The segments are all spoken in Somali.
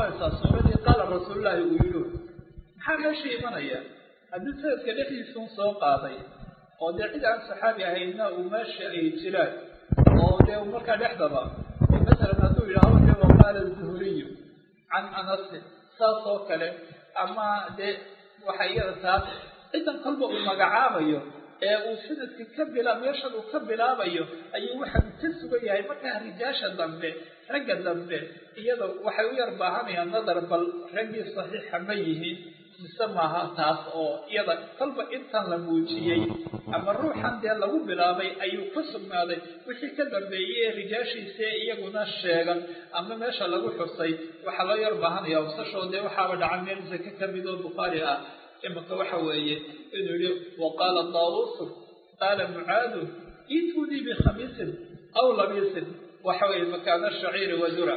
noqonaysaa suuradii qaala rasuulullaahi uu yidhi maxaa meesha imanaya haddii sanadka dhexdiisun soo qaaday oo dee cid aan saxaabi ahaydna uu meesha ay jiraan oo dee markaa dhexdaba masalan hadduu yidhahdo dee waqaala zuhuriyu can anasin saas oo kale ama dee waxa iyada taas cidan kolba uu magacaabayo ee uu sanadka ka bila meeshan uu ka bilaabayo ayuu waxa ka sugan yahay markaa rijaasha dambe ragga dambe iyada waxay u yar baahanayaan nadar bal raggii saxiixa ma yihiin mise maaha taas oo iyada kolba intan la muujiyey ama ruuxan dee lagu bilaabay ayuu ka sugnaaday wixii ka dambeeyey ee rijaashiisee iyaguna sheegan ama meesha lagu xusay waxaa loo yar baahanaya usashoo dee waxaaba dhaca meel zake ka mid oo bukhaari ah imika waxa weeye inuu yihi waqaala daawusu qaala mucaadu itunii bikhamiisin aw labiisin waxa weeye makaana shaciiri wadura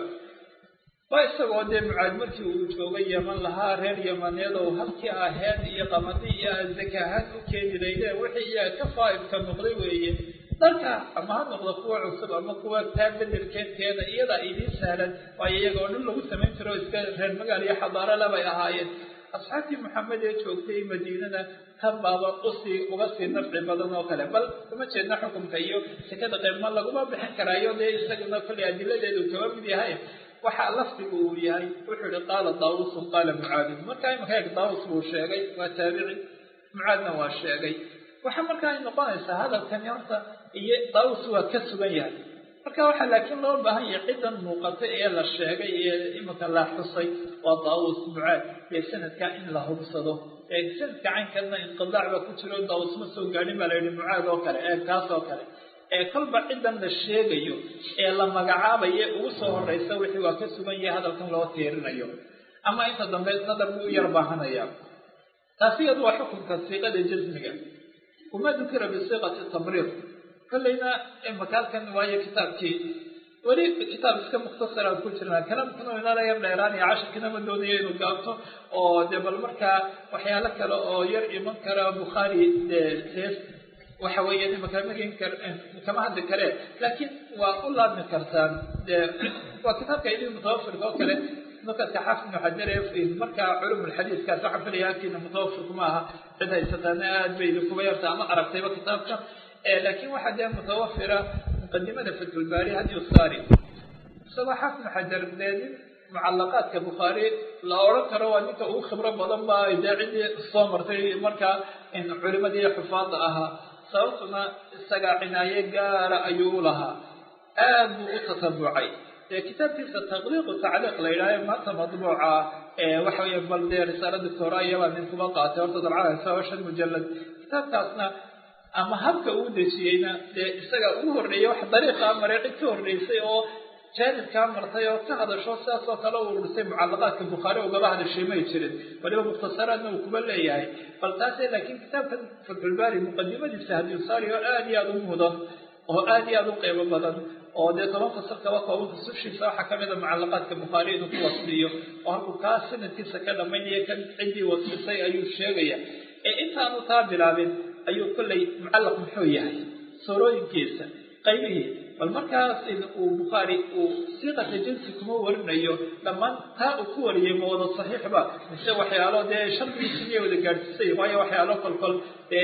waa isagoo dee mucaad markii uu joogay yeman lahaa reer yamaneed oo halkii aheed iyo qamadi iyo zakahaan u keeni laydeen wixii iyaga ka faa'idka noqday weeye dalka ama ha noqdo kuwa cusub ama kuwa taa bedelkeedkeeda iyadaa idiin sahlan waayo iyaga oo dhan lagu samayn jiro iska reer magaal iyo xadaaro labay ahaayeen asxaabtii maxamed ee joogtay madiinada tan baaba usii uga sii nafci badan oo kale bal kuma jeedna xukunka iyo sekada qeybma laguma bixin karaayo dee isaguna kollay adiladeedu kaba mid yahay waxaa lafdigu uu yahay wuxuu yihi qaala daawusun qaala mucaadin markaa imaka eeg daawus buu sheegay waa taabici mucaadna waa sheegay waxaa markaa ay noqonaysaa hadalkani horta iyo daawus waa ka sugan yahay marka waxaa laakiin loo baahan yahay ciddan muuqata ee la sheegay ee imika la xusay waa daawus mucaad ee sanadka in la hubsado ee sanadka caynkana inqidaac baa ku jiro daawus ma soo gaadhin baa la yihi mucaad oo kale ee kaas oo kale ee kolba ciddan la sheegayo ee la magacaabayo ugu soo horeysa wixii waa ka sugan yahay hadalkan loo tiirinayo ama inta dambe nadar buu u yar baahanaya taasi iyadu waa xukunka siiqada jasmiga wama dukira bisiiqati tamriid kollayna imaka halkan waayo kitaabkii weli kitaab iska mukhtasaraan ku jirnaa kalamkana inala yar dheeraanaya cashirkina ma doonayo inuu gaabto oo dee bal markaa waxyaalo kale oo yar iman kara bukhaari dee hees waxa weeye imaka magin kar kama hadli kare laakiin waa u laabmi kartaan dee waa kitaabka idin mutawafirka oo kale nukadka xaafid ibnu xajar markaa culum lxadiiskaas waxaan filaya halkiina mutawafirku ma aha cid haysataana aad bay idinkuba yarta ama aragtayba kitaabka laakiin waxaa dee mutawafira muqadimada fatxulbaari hadi saari isagoo xaafid ibnu xajar dee nin mucalaqaadka bukhaari la odhan karo waa ninka ugu khibro badan ba dee ciddii soo martay markaa culimadii xufaada ahaa sababtuna isagaa cinaaye gaara ayuu u lahaa aad buu u tatabucay dee kitaabkiisa taqliiqu tacliiq la yidhaaha maanta madbuuca waxa weeye bal dee risaalo doctora iyabaa nin kuba qaatay horta dabcada sababa shan mujalad kitaabkaasna ama habka uu dejiyeyna dee isaga ugu horreeyay wax dariiqaa maray cid ka horreysay oo jaanibkaa martay oo ka hadasho sidaas oo kale u ururisay mucalaqaadka bukhaari ugaba hadashay may jirin waliba mukhtasaraadna uu kuba leeyahay bal taase laakiin kitaabkan fatxulbaari muqadimadiisa hadiusaari oo aad iyo aada u mudan oo aad iyo aada u qeybo badan oo dee toban fasal kaba kooban fasushiisa waxaa kamid a mucalaqaadka bukhaari inuu ku wasliyo oo halkuu kaa sanadkiisa ka dhamaynaya kan ciddii waslisay ayuu sheegaya ee intaanu taa bilaabin ayuu kollay mucallaq muxuu yahay suurooyinkiisa qaybihii bal markaas uu bukhaari uu siiqata jinsi kuma warinayo dhammaan taa uu ku wariyay ma wada saxiixba mise waxyaalo dee shardigiisa miyay wada gaadhsiisay waayo waxyaalo kolkol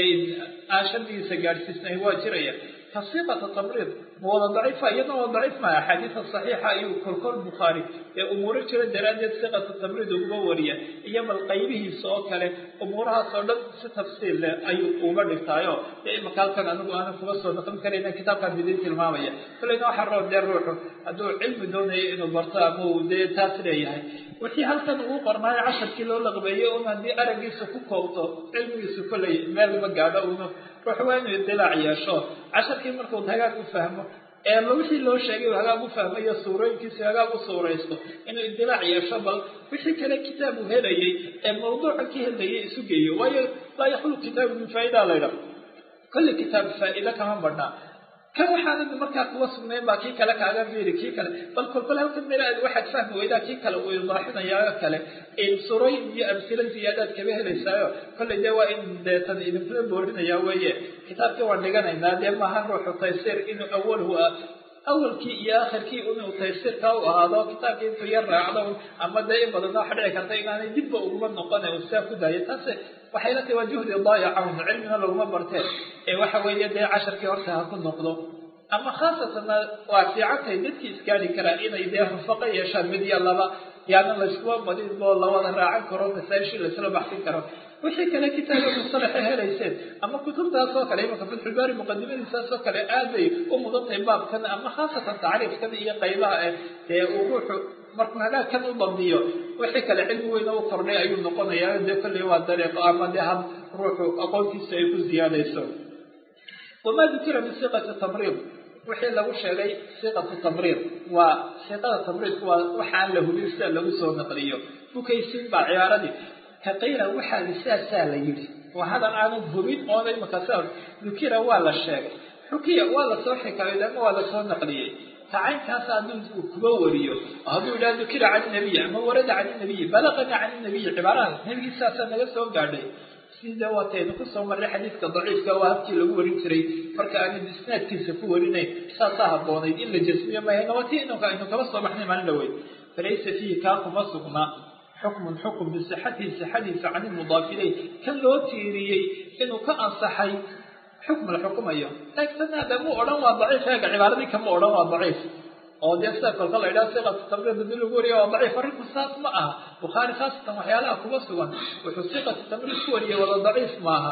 aan shardigiisa gaadhsiisnayn waa jiraya ka siiqata tamriid ma wada daciifa iyadna waa daciif maa axaadiisa saxiixa ayuu kolkol bukhaari ee umuuro jira daraaddeed siiqata tamriid uguma wariya iyo bal qaybihiisa oo kale umuurahaas oo dhan si tafsiil leh ayuu uga dhigtaayo dee imaka halkan anigu aanan kuga soo noqon karayna kitaabkaan idiin tilmaamaya kolleyna waxaa roo dee ruuxu hadduu cilmi doonayo inuu barto ama uu dee taas leeyahay wixii halkan uu qornaayo casharkii loo laqbeeyo un haddii araggiisa ku koobto cilmigiisu kolley meel ma gaadho una ruux waa inuu idilaac yeesho casharkii markuu hagaag u fahmo ee wixii loo sheegay hagaag u fahmayo suurooyinkiisi hagaag u suuraysto inuu idilaac yeesho bal wixii kale kitaab uu helayay ee mawduuca ka helayay isu geeyo waayo laa yakhlu kitaabu min faa'idaa laydha kulli kitaab faa'ido kama badhnaa kan waxaanad markaa kuwa sugnayn baa kii kale kaaga fiiri kii kale bal kolkol halkan meel aad waxaad fahmi weydaa kii kale uu idaaxinayaa kale surooyin iyo amsilo ziyaadaad kaba helaysaayo kolley dee waa in deetan idinkula boorinayaa weeye kitaabkii waan dhiganaynaa dee maaha ruuxu taysiir inuu awalhu awalkii iyo akhirkii inuu taysirka u ahaado kitaabkii intuu yar raacdo ama dee in badan waxa dhici karta inaanay dibba uguma noqona uu saa ku daayo taase waxay la tahay waa juhdi daayacan cilmina laguma barteen ee waxa weeye dee casharkii horta ha ku noqdo ama khaasatanna waa fiicantahay dadkii iskaari karaa inay dee rufaqo yeeshaan mid iyo laba yaana layskuma badin oo lawada raacan karo masaashii laysla baxsin karo wixii kale kitaaba musalaxa helayseen ama kutubtaas oo kale imanka fatxulbaari muqadimadiisaas oo kale aad bay u mudan tahay baabkan ama khaasatan tacriifkan iyo qaybaha eh ee uu ruuxu markuu halaagkan u dambiyo wixii kale cilmi weyna u kordhay ayuu noqonayaa dee kolley waa dariiqo ama dee had ruuxu aqoontiisa ay ku ziyaadayso wamaa dukira min siqati tamriid wixii lagu sheegay siqatu tamriid waa siqada tamriidku waa waxaan la hubin sida lagu soo naqliyo bukaysin baa cibaaradii kaqiila waxaa saasaa la yidhi waa hadan aanan hubin oona imaka sa dukira waa la sheegay xukiya waa lasoo xikaayood ama waa lasoo naqliyey tacaynkaas hadduu kuba wariyo hadduu yidhaha dukira can nabiy ama warada can nabiy balaqana can nabiy cibaaraha nebigii saasaa naga soo gaadhay sida waataynu kusoo marray xadiidka daciifka waa habkii lagu warin jiray marka aanan isnaadkiisa ku warinayn saasaa habboonayd in la jasmiyo mahayna waa tii inunka aynu kaba soo baxnay maalin dhaweyd falaysa fiihi kaa kuma sugnaa xukmun xukm bisixatihi sixadiisa can ilmudaaf ileyh kan loo tiiriyey inuu ka ansaxay xukm la xukumayo laakiin aadamuu odhan waa daciif eega cibaaradii kama odhan waa daciif oo dee sida kolka la yidhaha siqatu tamriid hadii lagu wariya waa daciif arrinku saas ma aha bukhaari khaasatan waxyaalaha kuma sugan wuxuu siqatu tamriid ku wariyay wada daciif maaha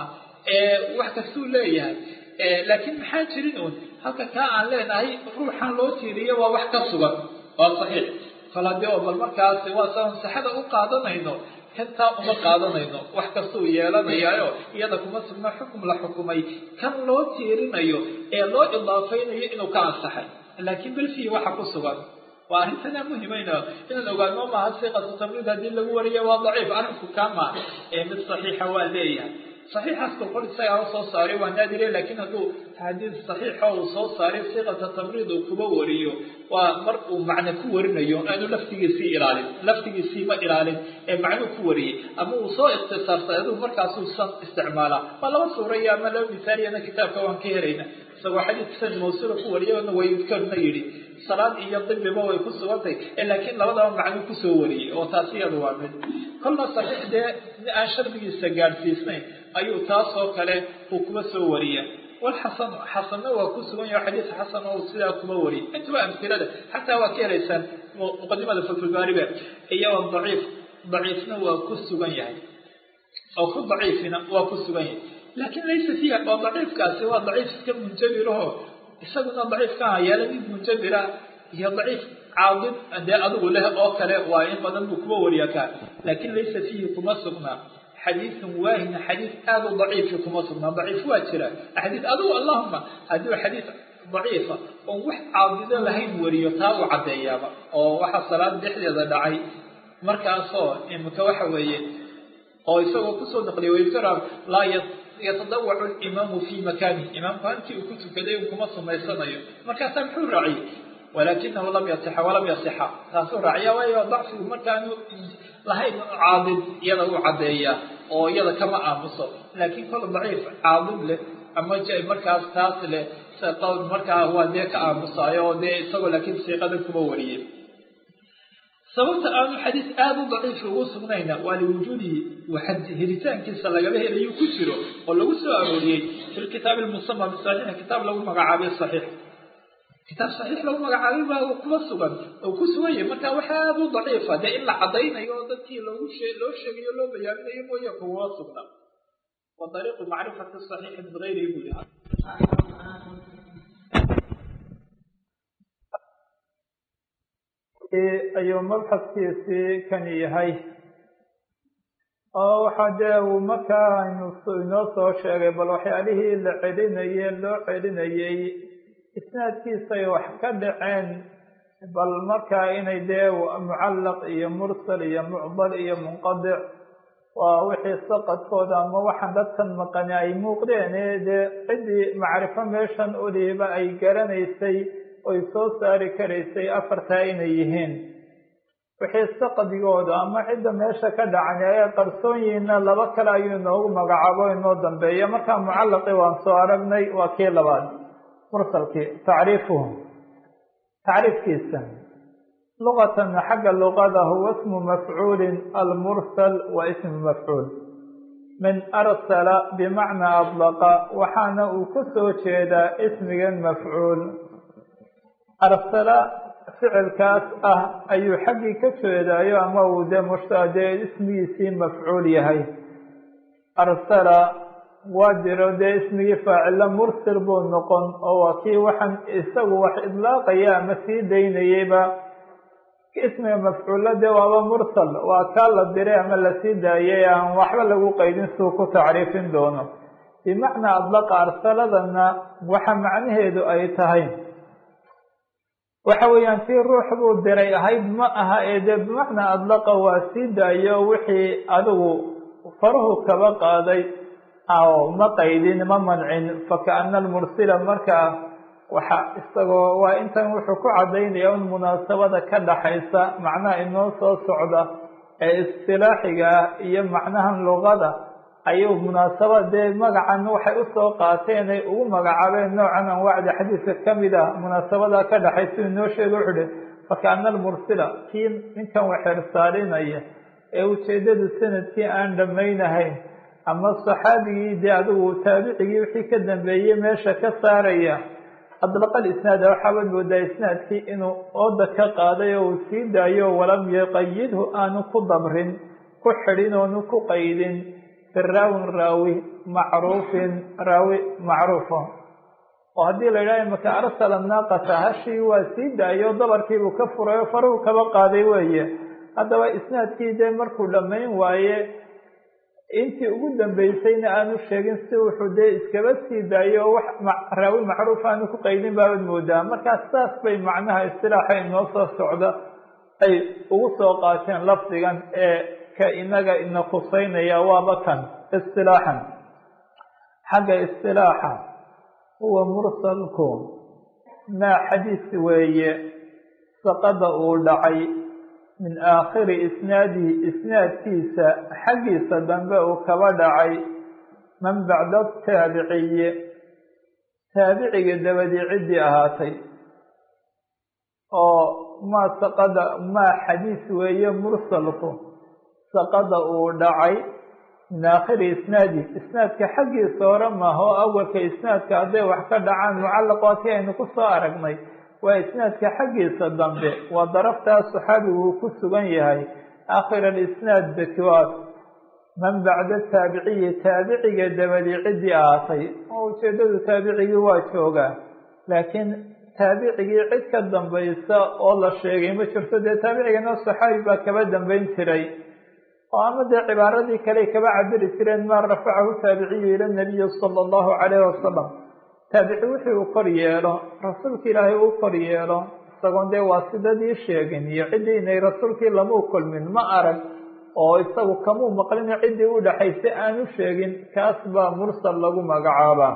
wax kastuu leeyahay laakiin maxaa jirin uun halka kaa aan leenahay ruuxan loo tiiriyo waa wax ka sugan waa saxiix kal haddii oo bal markaas waa saan saxada u qaadanayno kantaa uma qaadanayno wax kastuu yeelanayaayo iyada kuma sugna xukum la xukumay kan loo tiirinayo ee loo idaafaynayo inuu ka ansaxay laakiin belfihi waxa ku sugan waa arrintana muhimayna inaan ogaano maaha siqatu tamriid haddii lagu wariyo waa daciif arrinku kaa maaha ee mid saxiixa waa leeyahay saxiixaas kolkol isagaa u soo saaray waa naadire laakiin hadduu xadiid saxiixa uu soo saaray siqata tamriid uu kuba wariyo waa mar uu macne ku warinayo aanu laftigiisii ilaalin laftigiisii ma ilaalin ee macnuu ku wariyey ama uu soo ikhtisaartay aduu markaasuu san isticmaalaa waa laba suuraya ama laba misaaliyana kitaabka waan ka helayna isagoo xadiid san mawsuula ku wariyana way idkarna yidhi salaad iyo dibiba way ku sugantay laakiin labadaba macnuu kusoo wariyey oo taas iyadu waa mid kolna saxiix dee aan shardigiisa gaadhsiisnayn ayuu taasoo kale uu kuba soo wariya walxasan xasanna waa ku sugan yaho xadiis xasan oo sidaa kuma wariya intuba amhilada xataa waa ka helaysaan muqadimada fatulbaaribe iyo daciif daciifna waa ku sugan yahay oo ku daciifina waa ku sugan yahay laakiin laysa fiiha oo daciifkaasi waa daciif iska munjabiraho isaguna daciifkaha yaala mid munjabira iyo daciif caadid dee adigu leh oo kale waa in badan buu kuba wariya kaa laakiin laysa fiihi kuma sugnaa xadiidun waahin xadiid aada u daciifi kuma sugnaa daciif waa jira xadiid adigu allahuma haddii xadiid daciifa oon wax caadido lahayn wariyo taa uu caddeeyaaba oo waxaa salaad dhexdeeda dhacay markaasoo imika waxa weeye oo isagoo kusoo naqliyay waytara laa yatadawacu limaamu fii makanih imaamku halkii uu ku tukaday un kuma sumaysanayo markaasaa muxuu raaciyey walakinahu lam yasixa walam yasixa taasuu raaciya waayo dacfigu markaanu lahayn caadid iyada uu caddeeyaa oo iyada kama aamuso laakiin kol daciif caadid leh ama markaas taas leh qowl markaa waa dee ka aamusaayo oo dee isagoo laakiin siiqada kuma wariyey sababta aanu xadiis aada u daciif ugu sugnayna waa liwujuudihi helitaankiisa lagaba helayu ku jiro oo lagu soo arooriyey fi lkitaabi lmusama bisaxiix kitaab lagu magacaabay saxiix kitaab saxiix lagu magacaabay baa kuma sugan oo ku sugan yahay marka waxa aada u daciifa dee in la caddaynayo oo dadkii loogu shee loo sheegayo loo bayaaminayo mooye kuma sugna wa dariiqu macrifati saxiixi min gayrihi buu yahay ayuu mabxadkiisii kan yahay oo waxaa dee uu markaa aynu inoo soo sheegay bal waxyaalihii la celinayey loo celinayey isnaadkiisay wax ka dhaceen bal markaa inay dee mucallaq iyo mursal iyo mucdal iyo munqadic waa wixii saqadkooda ama waxaan dadkan maqani ay muuqdeen ee dee ciddii macrifo meeshan uliiba ay garanaysay oy soo saari karaysay afartaa inay yihiin wixii saqdigooda ama cidda meesha ka dhacay ay qarsoon yihiinna laba kale ayuu inoogu magacaabo inoo dambeeya markaa mucallaqii waan soo aragnay waa kii labaad mursalkii tacriifuhum tacriifkiisa luqatan xagga luqada huwa ismu mafcuulin almursal wa ismu mafcuul min arsala bimacnaa adlaqa waxaana uu ka soo jeedaa ismigan mafcuul arsala ficilkaas ah ayuu xaggii ka jeedaayo ama uu dee mushta dee ismigiisii mafcuul yahay arsala waa jiro dee ismigii faacilla mursil buu noqon oo waa kii waxaan isagu wax idlaaqaya ama sii daynayeyba ismiga mafcuulla dee waaba mursal waa kaa la diray ama lasii daayay aan waxba lagu qaydin suu ku tacriifin doono bimacnaa adlaqa arsaladana waxa macnaheedu ay tahay waxa weeyaan tii ruux buu diray ahayd ma aha ee dee bimacnaa adlaqa waa sii daayo wixii adigu faruhu kaba qaaday oo ma qaydin ma mancin fakaana almursila markaa waxa isagoo waa intan wuxuu ku caddaynaya un munaasabada ka dhaxaysa macnaha inoo soo socda ee istilaaxiga ah iyo macnahan luqada ayuu munaasabad dee magacan waxay usoo qaateen ay ugu magacaabeen noocan anwaacda xadiidka kamid ah munaasabada ka dhaxaysa inoo sheega wuxuu hi fakaana almursila kii ninkan waxeersaarinaya ee ujeedadu sanadkii aan dhammaynahayn ama saxaabigii dee adigu taabicigii wixii ka dambeeyey meesha ka saaraya adlaqa alisnaada waxaabaad moodaa isnaadkii inuu ooda ka qaaday oo uu sii daayo walam yuqayidhu aanu ku dabrin ku xidhin oonu ku qaydin fi raawin raawi macruufin raawi macruufa oo haddii la yidhaha imaka arsala naaqata hashii waa sii daayo dabarkiibuu ka furay oo faruhu kaba qaaday weeye haddaba isnaadkii dee markuu dhammayn waaye intii ugu dambeysayna aanu sheegin si wuxuu dee iskaba sii daayo oo wax raawi macruuf aanu ku qaydin baabad moodaa markaas saas bay macnaha istilaaxa inoo soo socda ay ugu soo qaateen lafdigan ee ka inaga ina khuseynaya waaba kan istilaaxan xagga istilaaxa huwa mursalku maa xadiis weeye saqada uu dhacay min aakhiri isnaadihi isnaadkiisa xaggiisa dambe uu kaba dhacay man bacda taabiciyi taabiciga dabadii ciddii ahaatay oo maa saqada maa xadiis weeye mursalku saqada uu dhacay min aakhiri isnaadi isnaadka xaggiisa hore maaha oo awalka isnaadka hadday wax ka dhacaan mucallaq waa kii aynu ku soo aragnay waa isnaadka xaggiisa dambe waa daraftaa saxaabigu uu ku sugan yahay aakhir alisnaad bakiwaad man bacda taabiciyi taabiciga dabadii ciddii ahaatay oo ujeedadu taabicigii waa joogaa laakiin taabicigii cid ka dambaysa oo la sheegay ma jirto dee taabicigana saxaabi baa kaba dambayn jiray oo ama dee cibaaradii kale kaba cabiri jireen maa rafacahu taabiciyu ila nabiyi sala allahu calayhi wasalam taabici wixii uu kor yeelo rasuulka ilaahay uu kor yeelo isagoon dee waasidadii sheegin iyo ciddii inay rasuulkii lamuu kulmin ma arag oo isagu kamuu maqlin ciddii u dhaxaysay aanu sheegin kaas baa mursal lagu magacaabaa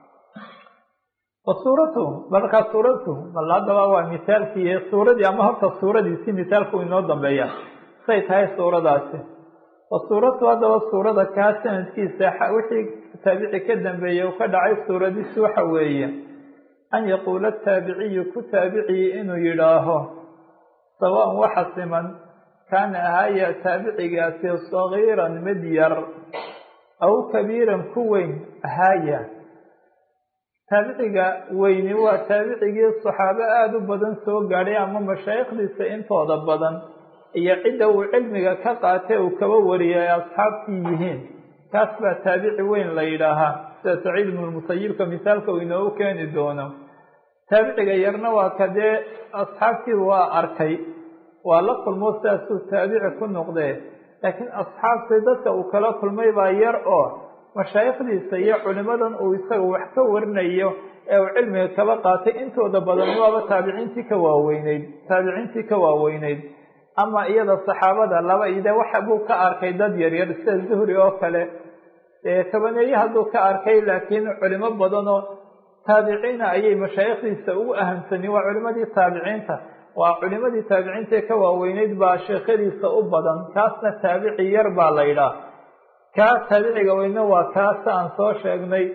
wa suuratuhu markaa suuratuhu bal haddaba waa misaalkii suuradii ama horta suuradiisi misaalku inoo dambeeya say tahay suuradaasi wa suuratu haddaba suurada kaa sanadkiisa wixii taabici ka dambeeyey uu ka dhacay suuradiisi waxa weeye an yaquula taabiciyu ku taabiciyi inuu yidhaaho sawaan waxa siman kaana ahaya taabicigaasi sagiiran mid yar aw kabiiran ku weyn ahaya taabiciga weyni waa taabicigii saxaabo aada u badan soo gaadhay ama mashaayikhdiisa intooda badan iyo cidda uu cilmiga ka qaatay uu kaba wariyay ay asxaabtii yihiin kaas baa taabici weyn la yidhaahaa sida saciid ibnu lmusayibka misaalka uu inoogu keeni doono taabiciga yarna waa ka dee asxaabtii waa arkay waa la kulmo sidaasuu taabici ku noqdee laakiin asxaabtii dadka uu kala kulmay baa yar oo mashaayikhdiisa iyo culimadan uu isaga wax ka warinayo ee uu cilmiga kaba qaatay intooda badan waaba taabiciintii ka waaweyneyd taabiciintii ka waaweyneyd ama iyada saxaabada laba ide waxa buu ka arkay dad yaryar sida zuhri oo kale kabaneeye hadduu ka arkay laakiin culimo badanoo taabiciina ayay mashaayikhdiisa ugu ahamsani waa culimadii taabiciinta waa culimadii taabiciinta ee ka waaweyneyd baa sheekhadiisa u badan kaasna taabici yar baa la yidhaah kaa taabiciga weyne waa kaasa aan soo sheegnay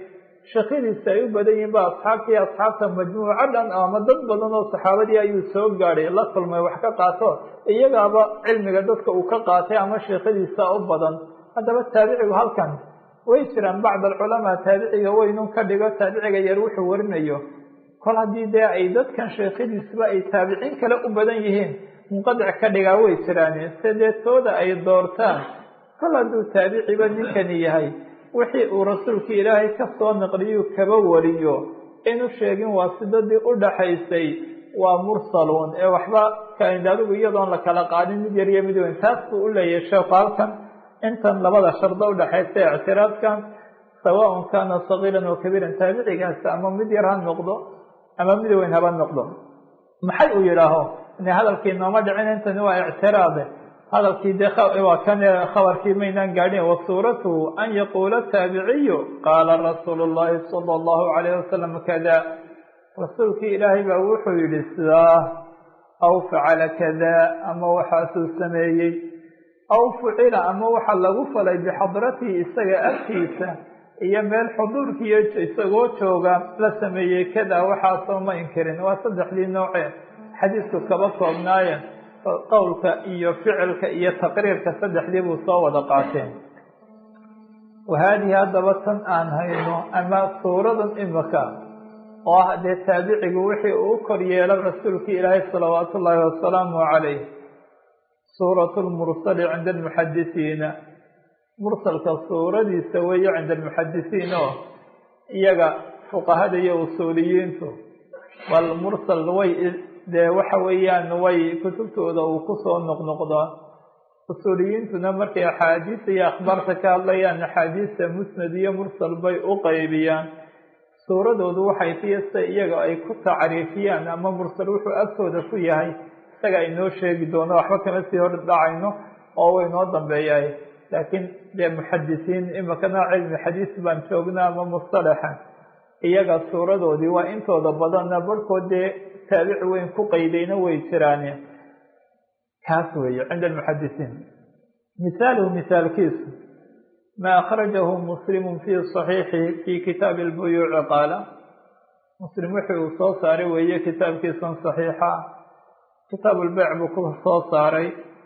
sheekhadiisa ay u badan yihiin ba asxaabtii asxaabta majmuuco dhan ama dad badan oo saxaabadii ayuu soo gaadhay la kulmay wax ka qaato iyagaaba cilmiga dadka uu ka qaatay ama sheekhadiisa u badan haddaba taabicigu halkan way jiraan bacd alculamaa taabiciga weynun ka dhigo taabiciga yar wuxuu warinayo kol haddii dee ay dadkan sheekhadiisba ay taabiciin kale u badan yihiin munqadic ka dhigaa way jiraan se dee tooda ay doortaan kol hadduu taabiciba ninkani yahay wixii uu rasuulka ilaahay ka soo naqliyu kaba wariyo inu sheegin waa sidadii u dhaxaysay waa mursaluun ee waxba adigu iyadoon la kala qaadin mid yar iyo mid weyn taas buu u leeyahay sheekhu halkan intan labada shardo udhaxaysa ictiraadkan sawaaun kaana sagiiran oo kabiiran taabicigaasi ama mid yar ha noqdo ama mid weyn haba noqdo maxay uu yidhaaho ine hadalkii nooma dhicin intani waa ictiraade hadalkii dee waa kan khabarkii maynaan gaadhin wasuuratuhu an yaquula taabiciyu qaala rasuulu llahi sala allahu calayh wasalam kada rasuulkii ilaahay baa wuxuu yidhi sidaa aw facala kada ama waxaasuu sameeyey aw fucila ama waxa lagu falay bixadratihi isaga agtiisa iyo meel xuduurkiiyo isagoo jooga la sameeyey kada waxaasoo ma inkirin waa saddexdii nooce xadiisku kaba koobnaaye qowlka iyo ficilka iyo taqriirka saddexdii buu soo wada qaateen wa haadihi haddaba tan aan hayno ama suuradan imika oo ah dee taabicigu wixii uu kor yeela rasuulka ilaahay salawaatu ullaahi wasalaamu calayh suuratu lmursali cinda almuxadisiina mursalka suuradiisa weeye cinda almuxadisiin oo iyaga fuqahada iyo usuuliyiintu bal mursal way dee waxa weeyaan way kutubtooda uu kusoo noqnoqdaa usuuliyiintuna markay axaadiisa iyo akhbaarta ka hadlayaan axaadiista musnad iyo mursal bay u qaybiyaan suuradoodu waxay tiyasta iyaga ay ku tacriifiyaan ama mursal wuxuu agtooda ku yahay isaga aynoo sheegi doono waxba kama sii hor dhacayno oo way noo dambeeyahay laakiin dee muxadisiin imikana cilmi xadiis baan joognaa ama mustalaxa iyaga suuradoodii waa intooda badanna barhkood dee taabici weyn ku qaydayna way jiraane kaas weeye cinda almuxadisiin misaaluhu misaalkiisu ma akhrajahu muslimu fi صaxiixi fi kitaabi اlbuyuuci qaala muslim wixii uu soo saaray weeye kitaabkiisan صaxiixa kitaab lbeyc buu ku soo saaray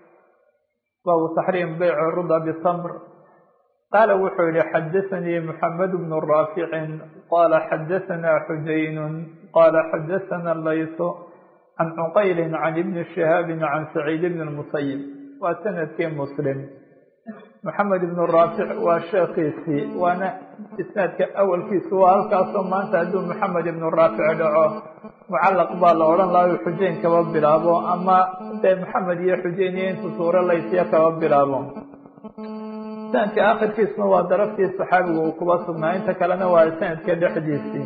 baabu taxriim beyc ruda btamr qaala wuxuu yihi xadaanii mxamed bnu raaficin qala xadaana xujayn qala xadaana laysu can cuqayli can ibni shihaabi can saciid bni musayib waa sanadkii muslim maxamed ibnu raafic waa sheekiisii waana isnaadka awalkiisu waa halkaasoo maanta hadduu maxamed ibnu raafic dhaco mucallaq baa la odhan laha xujayn kaba bilaabo ama dee maxamed iyo xujayn iyo intu suuro laysiya kaba bilaabo sanadka akhirkiisuna waa daraftii saxaabiga uu kuba sugnaa inta kalena waa sanadka dhexdiisii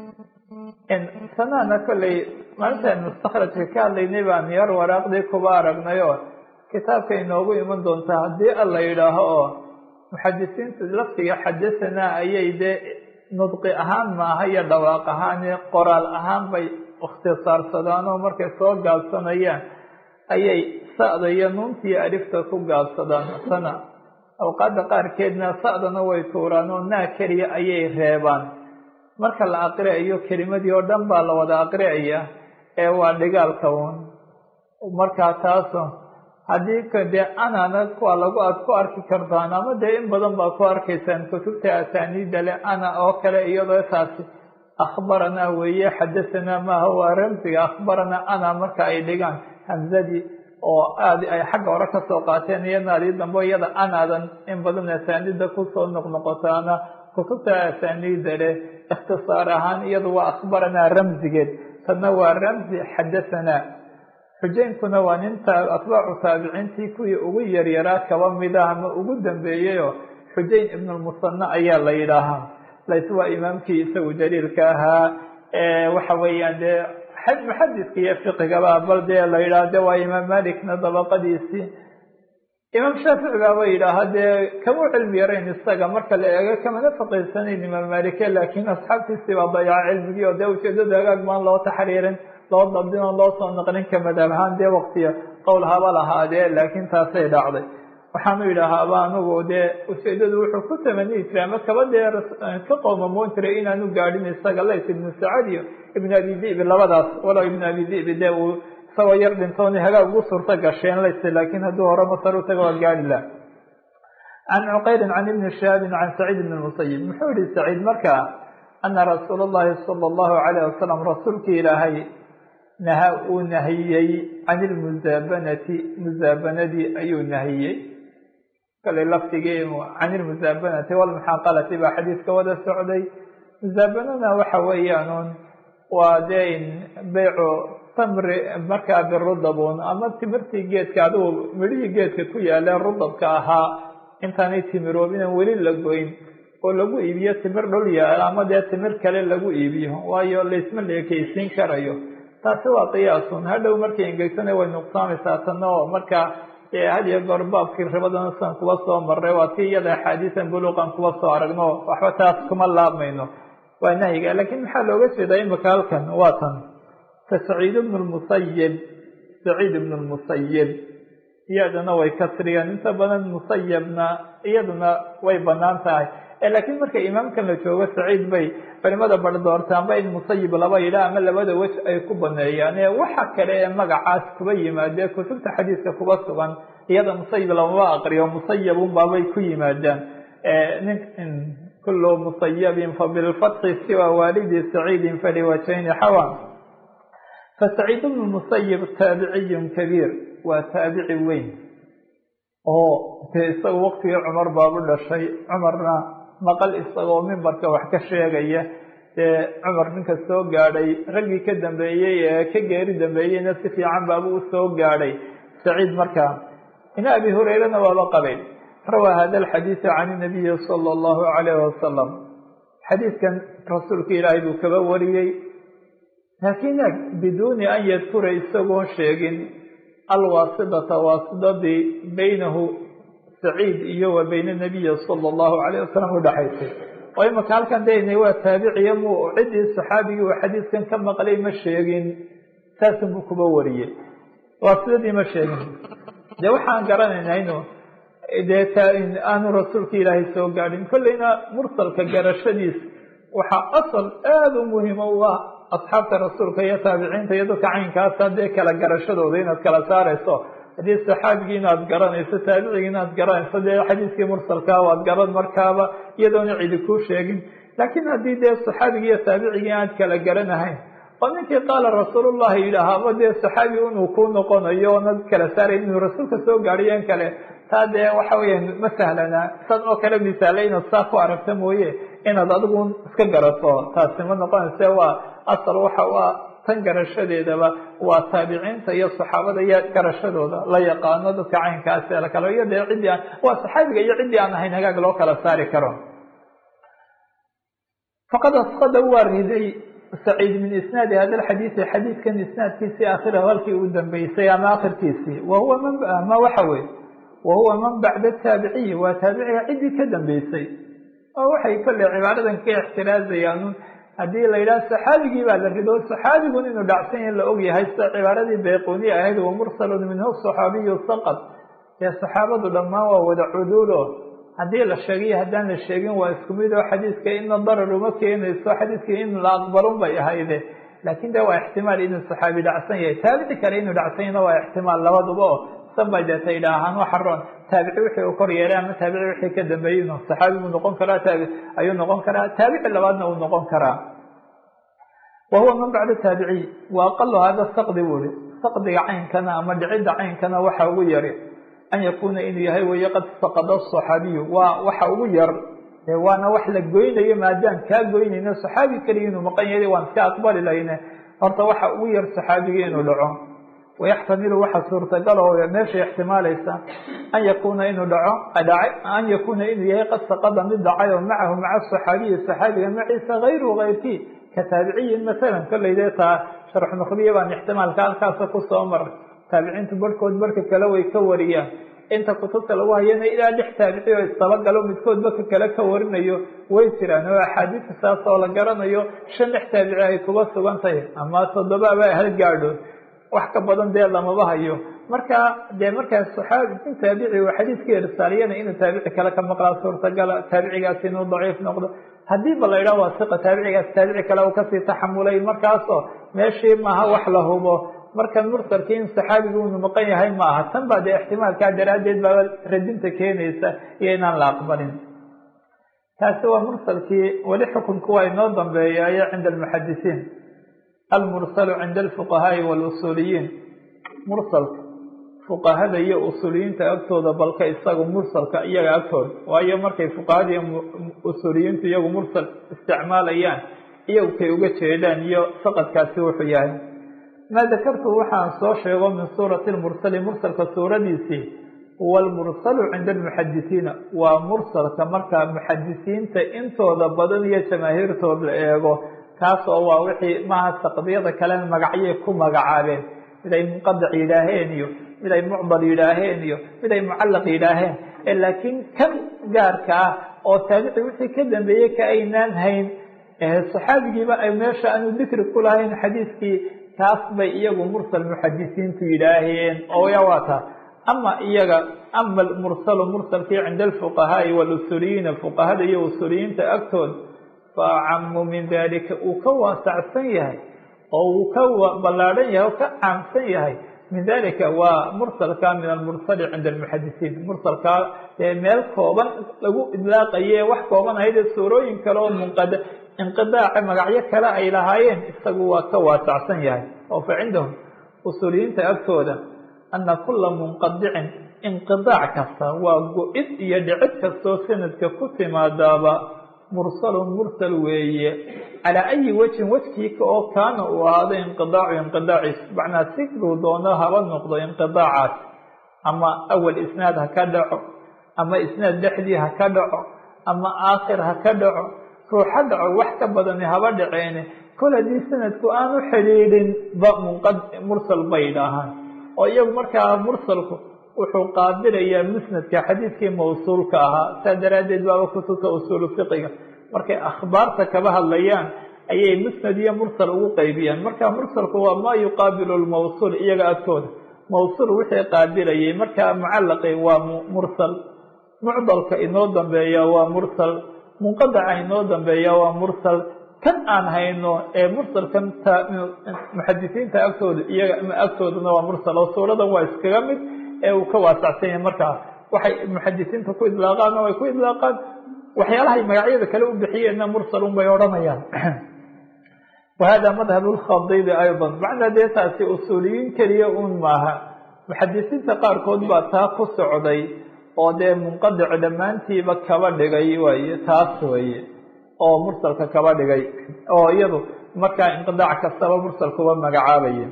sanana kolley maalintaan mustakhrajka ka hadlaynay baan yar waraaqdii kuba aragnay oo kitaabka inoogu iman doontaa haddii alla yidhaaho oo muxadisiintu laftiga xadasanaa ayay dee nudqi ahaan maaha iyo dhawaaq ahaan qoraal ahaan bay ikhtisaarsadaan oo markay soo gaabsanayaan ayay sa'da iyo nuuntiiyo alifta ku gaabsadaan sana awqaadda qaarkeedna sa'dana way tuuraan oo naa keliya ayay reebaan marka la aqriayo kelimadii oo dhan baa la wada aqriaya ee waa dhigaalka un markaa taaso haddii ka dee anana kuwa lagu aad ku arki kartaan ama dee in badan baa ku arkaysaan kutubta asaaniida le ana oo kale iyadoo taasi akhbaranaa weeye xadasanaa maaha waa ramsiga akhbaranaa ana marka ay dhigaan hamzadii oo aad ay xagga hore kasoo qaateen iyadna adii dambe iyada anaadan in badan asaaniida kusoo noqnoqotaana kutubta asaaniida leh ikhtisaar ahaan iyadu waa akhbaranaa ramsigeed tadna waa ramsi xadasanaa xujaynkuna waa nin atbaacu taabiciintii kuwii ugu yaryaraa kaba mida ama ugu dambeeyeyoo xujayn ibnulmusana ayaa la yidhaahaa lays waa imaamkii isagu jaliilka ahaa waxa weeyaan dee muxadiska iyo fiqigaba bal dee la yidhaha de waa imaam malikna dabaqadiisii imaam shaafici baaba yidhaaha dee kama cilmi yarayn isaga marka la eego kamana faqiysanayn imaam malike laakiin asxaabtiisii baa dayaca cilmigii oo dee ujeedada hagaag maan loo taxriirin loo dabdin oo loo soo naqlin ka madhab ahaan dee waktiya qowl haba lahaadee laakiin taasay dhacday waxaanu yidhaahaaba anigu dee ujeedadu wuxuu ku tamaniyi jiray ama kaba dee ka qoomamoon jiray inaanu gaadhin isaga lays ibnu sacad iyo ibnu abi dibi labadaas walow ibnu abi dibi dee uu isagoo yar dhintooni hagaag ugu suurto gasheen lays laakiin hadduu hore masar u taga waa gaadhi lah can cuqayrin can ibni shahaabin can saciid ibn musayib muxuu yihi saciid markaa ana rasuula llahi sala allahu calayh wasalam rasuulkii ilaahay naha uu nahiyey can ilmusaabanati musaabanadii ayuu nahiyey kale laftigii can ilmusaabanati walmuxaaqalati baa xadiiska wada socday musaabanana waxa weeyaan waa dee beycu tamri markaa birudabun ama timirtii geedka adigu midhihii geedka ku yaalee rudabka ahaa intaanay timiroobin weli la goyn oo lagu iibiyo timir dhul yaal ama dee timir kale lagu iibiyo waayo laysma leekeysiin karayo taasi waa qiyaasun hadhow markay engegsana way nuqsaamaysaa tana oo marka had iyo goor baabkii ribadana sidan kuba soo maray waa tii iyada axaadiisan buluuqan kuba soo aragno waxba taas kuma laabmayno waa nahyiga laakiin maxaa looga jeedaa imika halkan waa tan ka saciid ibnu lmusayib saciid ibnu lmusayib iyadana way kasriyeen inta badan musayabna iyaduna way banaan tahay laakiin marka imaamkan la joogo saciid bay culimada bar doortaanba in musayib laba yidha ama labada wej ay ku baneeyaan waxa kale ee magacaas kuba yimaadee kutubta xadiiska kuba sugan iyada musayib lamaba aqriyo musayabun baabay ku yimaadaan nin kulu musayabin fabilfatxi siwa waalidi saciidin faliwajayni xawa fasaciid bnu musayib taabiciyun kabiir waa taabici weyn oo dee isaga waqtigii cumar baabu dhashay cumarna maqal isagoo mimbarka wax ka sheegaya dee cumar ninka soo gaadhay raggii ka dambeeyey ee ka geeri dambeeyeyna si fiican baabu u soo gaadhay saciid markaa ina abi hurayrana waaba qabay rawaa hada alxadiida can inabiyi sala allahu calayhi wasalam xadiidkan rasuulka ilaahay buu kaba wariyey laakiin biduuni an yadkura isagoon sheegin alwaasidata waasidadii baynahu saciid iyo wa bayna nabiyi sala allahu calayh wasalam udhaxaysay oo imaka halkan daynay waa taabiciya mu ciddii saxaabigii uu xadiiskan ka maqlay ma sheegin saasun buu kuba wariyey waasidadii ma sheegin dee waxaan garanaynaa inu dee aanu rasuulka ilaahay soo gaadhin kolleyna mursalka garashadiis waxaa asal aada u muhiima u ah asxaabta rasuulka iyo taabiciinta iyo dadka caynkaasa dee kala garashadooda inaad kala saarayso haddii saxaabigii inaad garanayso taabicigii inaad garanayso dee xadiiskii mursalkaa waad garan markaaba iyadoona cidi kuu sheegin laakiin haddii dee saxaabigii iyo taabicigii aad kala garanahayn oo ninkii qaala rasuulullahi yidhaahaaba dee saxaabi inuu kuu noqonayo oonad kala saarayn inuu rasuulka soo gaadhiyo in kale taa dee waxa weeyaan ma sahlana san oo kale misaale inaad saa ku aragta mooye inaad adigu iska garato taasi ma noqonayse waa asal waxa waa tan garashadeedaba waa taabiciinta iyo saxaabada iyo garashadooda la yaqaano dadka caynkaasi la kale iyo dee ciddii aan waa saxaabiga iyo ciddii aan ahayn hagaag loo kala saari karo faqad asqada waa riday saciid min isnaadi hada alxadiisi xadiidkan isnaadkiisii akhirahu halkii uu dambeysay ama akhirkiisii wa huwa man ma waxa weye wa huwa man bacda taabiciyi waa taabiciga ciddii ka dambeysay oo waxay kolley cibaaradan ka ixtiraazayaan haddii la yidhaha saxaabigii baa la rido saxaabigun inuu dhacsan yahi la og yahay sida cibaaradii bayquni ahayd wa mursalun minhu saxaabiyu saqad dee saxaabadu dhammaan waa wada cuduulo haddii la sheegayo haddaan la sheegin waa isku mid oo xadiiska ina darar uma keenayso xadiiskii in la aqbalun bay ahayde laakiin de waa ixtimaal inuu saxaabi dhacsan yahay taabici kale inuu dhacsan yahna waa ixtimaal labaduba oo sanbay deeta idhaahaan waxa roon taabici wixii uu kor yeelay ama taabici wixii ka dambeeyey inuu saxaabi buu noqon karaa taabi ayuu noqon karaa taabici labaadna uu noqon karaa wa huwa man bacda taabiciy wa aqalu hada saqdi buu ihi saqdiga caynkana ama dhicidda caynkana waxa ugu yari an yakuuna inuu yahay weye qad saqada saxaabiyu waa waxa ugu yar waana wax la goynayo maadaan kaa goynayno saxaabi keliya inuu maqan yahay waan iska aqbali lahayne horta waxa ugu yar saxaabigii inuu dhaco wayaxtamilu waxa suurtagal oo meesha ixtimaalaysa an yakuuna inuu dhaco dhacay an yakuuna inuu yahay qad saqada mid dhacay oo macahu maca saxaabiyi saxaabiga maciisa hayru kayrkii ka taabiciyin masalan kolleyde taa sharxu nukhbiya baan ixtimaalka halkaasa kusoo maray taabiciintu barhkood barhka kale way ka wariyaan inta kutubta lagu hayana ilaa lix taabici oo istabagalo midkoodba ka kale ka warinayo way jiraan oo axaadiista saas oo la garanayo shan lix taabici ay kuba sugan tahay ama toddobaba hal gaadho wax ka badan dee lamaba hayo marka dee markaa saxaabi in taabici uu xadiiska irsaaliyana inuu taabici kale ka maqlaa suurtagala taabicigaasi inuu daciif noqdo haddii ba la yidhaha waa siqa taabicigaas taabici kale uu kasii taxamulay markaasoo meeshii maaha wax la hubo markan mursalkii in saxaabigu unu maqan yahay ma aha tan baa dee ixtimaalkaa daraaddeed baaba radinta keenaysa iyo inaan la aqbalin taasi waa mursalkii weli xukunku waa inoo dambeeyayo cinda almuxadisiin almursalu cinda alfuqahaai walusuuliyiin mursalka fuqahada iyo usuuliyiinta agtooda balka isaga mursalka iyaga agtooda waayo markay fuqahada iyo usuuliyiintu iyagu mursal isticmaalayaan iyagu kay uga jeedaan iyo saqadkaasi wuxuu yahay maa dakartu waxaan soo sheego min suurati lmursali mursalka suuradiisii huwa almursalu cinda almuxadisiina waa mursalka markaa muxadisiinta intooda badan iyo jamaahiirtood la eego kaas oo waa wixii maaha saqdiyada kalena magacyay ku magacaabeen mid ay munqadac yidhaaheen iyo mid ay mucdal yidhaaheen iyo mid ay mucallaq yidhaaheen laakiin kan gaarka ah oo taabici wixii ka dambeeyey ka aynaan hayn saxaabigiiba ay meesha aanu dikri ku lahayn xadiiskii taas bay iyagu mursal muxadisiintu yidhaaheen oo ya waa taa ama iyaga ama mursalu mursalkii cinda alfuqahaai walusuuliyiina fuqahada iyo usuuliyiinta agtood fa acamu min dalika uu ka waasacsan yahay oo uu ka ballaadhan yahay oo ka caamsan yahay min dalika waa mursalka min almursali cinda almuxadisiin mursalkaa dee meel kooban lagu idlaaqaye wax kooban ahaydee suurooyin kale oo munqada inqidaaca magacyo kale ay lahaayeen isagu waa ka waasacsan yahay oo fa cindahum usuuliyiinta agtooda ana kula munqadicin inqidaac kasta waa go-id iyo dhicid kastoo sanadka ku timaadaaba mursalun mursal weeye calaa ayi wejhin wejkiika oo kaana uu ahaado inqidaacu inqidaaciis macnaa siduu doono haba noqdo inqidaacaas ama awal isnaad ha ka dhaco ama isnaad dhexdii ha ka dhaco ama aakhir ha ka dhaco ruuxa dhaco wax ka badani haba dhaceene kol haddii sanadku aanu xidhiidhin ba munqa mursal bay dhahaan oo iyagu markaa mursalku wuxuu qaabilayaa musnadka xadiidkii mawsuulka ahaa saa daraaddeed baaba kutubta usuulu fiqiga markay akhbaarta kaba hadlayaan ayay musnad iyo mursal ugu qaybiyaan marka mursalku waa maa yuqaabilu lmawsuul iyaga agtooda mawsuul wixii qaabilayay markaa mucallaqi waa mursal mucdalka inoo dambeeya waa mursal munqadaca inoo dambeeya waa mursal kan aan hayno ee mursalkan muxadisiinta agtooda iyaga agtoodana waa mursal oo suuradan waa iskaga mid ee uu ka waasacsan yahay markaa waxay muxadisiinta ku idlaaqaan oo ay ku idlaaqaan waxyaalahay magacyada kale u bixiyeenna mursalun bay odhanayaan wahada madhab lkhadibi ayضa macnaa dee taasi usuuliyiin keliya un maaha muxadisiinta qaarkood baa taa ku socday oo dee munqadic dhammaantiiba kaba dhigay waye taas weye oo mursalka kaba dhigay oo iyadu markaa inqidaac kastaba mursalkuba magacaabaya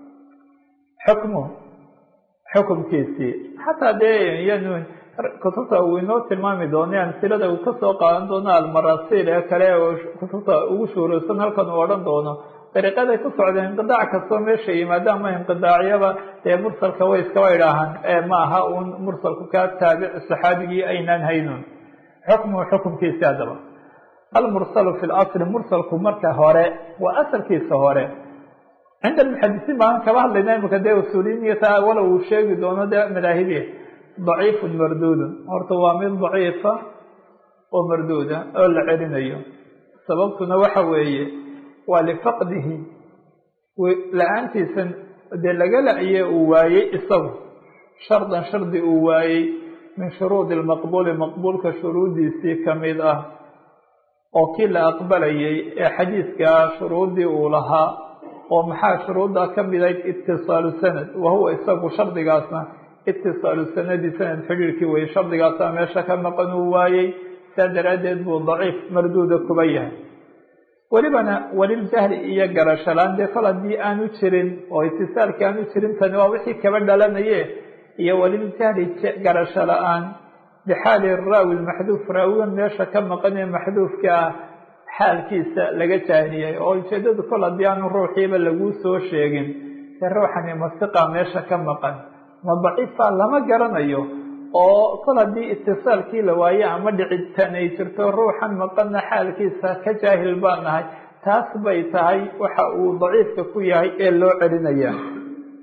xukmu xukumkiisii xataa dee iyanu kutubta uu inoo tilmaami doono amsilada uu kasoo qaadan doono almarasiil ee kale kutubta ugu shuuraysan halkan uu odhan doono dariiqaday ku socdeen inqidaac kastoo meesha yimaado ama inqidaacyaba dee mursalka way iskaba idhaahaan ee ma aha uun mursalku kaa taabic saxaabigii aynaan haynun xukmuhu xukumkiisi haddaba almursalu fi lasli mursalku marka hore waa asalkiisa hore cinda almuxadisiin baan kaba hadlayna imika dee usuuliyiin iyo taa walow uu sheegi doono dee madaahibi daciifun marduudun horta waa mid daciifa oo marduuda oo la celinayo sababtuna waxa weeye waa lifaqdihi la-aantiisan dee laga la-ye uu waayey isagu shardan shardi uu waayey min shuruudi lmaqbuuli maqbuulka shuruudiisii kamid ah oo kii la aqbalayay ee xadiidkaa shuruuddii uu lahaa oo maxaa shuruuddaa ka midayd itisaalu sanad wahuwa isagu shardigaasna itisaalu sanadi sanad xidhiirkii weye shardigaasaa meesha ka maqan uu waayey saa daraaddeed buu daciif marduuda kuba yahay welibana weliljahli iyo garashalaan dee fal haddii aanu jirin oo itisaalkii aanu jirin tani waa wixii kaba dhalanaye iyo weliljahli garasho la-aan bixaali raawi maxduuf raawigan meesha ka maqan ee maxduufka ah xaalkiisa laga jaahiliyay oo ujeedadu kol haddii aanu ruuxiiba laguu soo sheegin dee ruuxani masiqa meesha ka maqan ma daciifa lama garanayo oo kol haddii itisaalkii la waaye ama dhicitaan ay jirto ruuxan maqanna xaalkiisa ka jaahil baa nahay taas bay tahay waxa uu daciifka ku yahay ee loo celinaya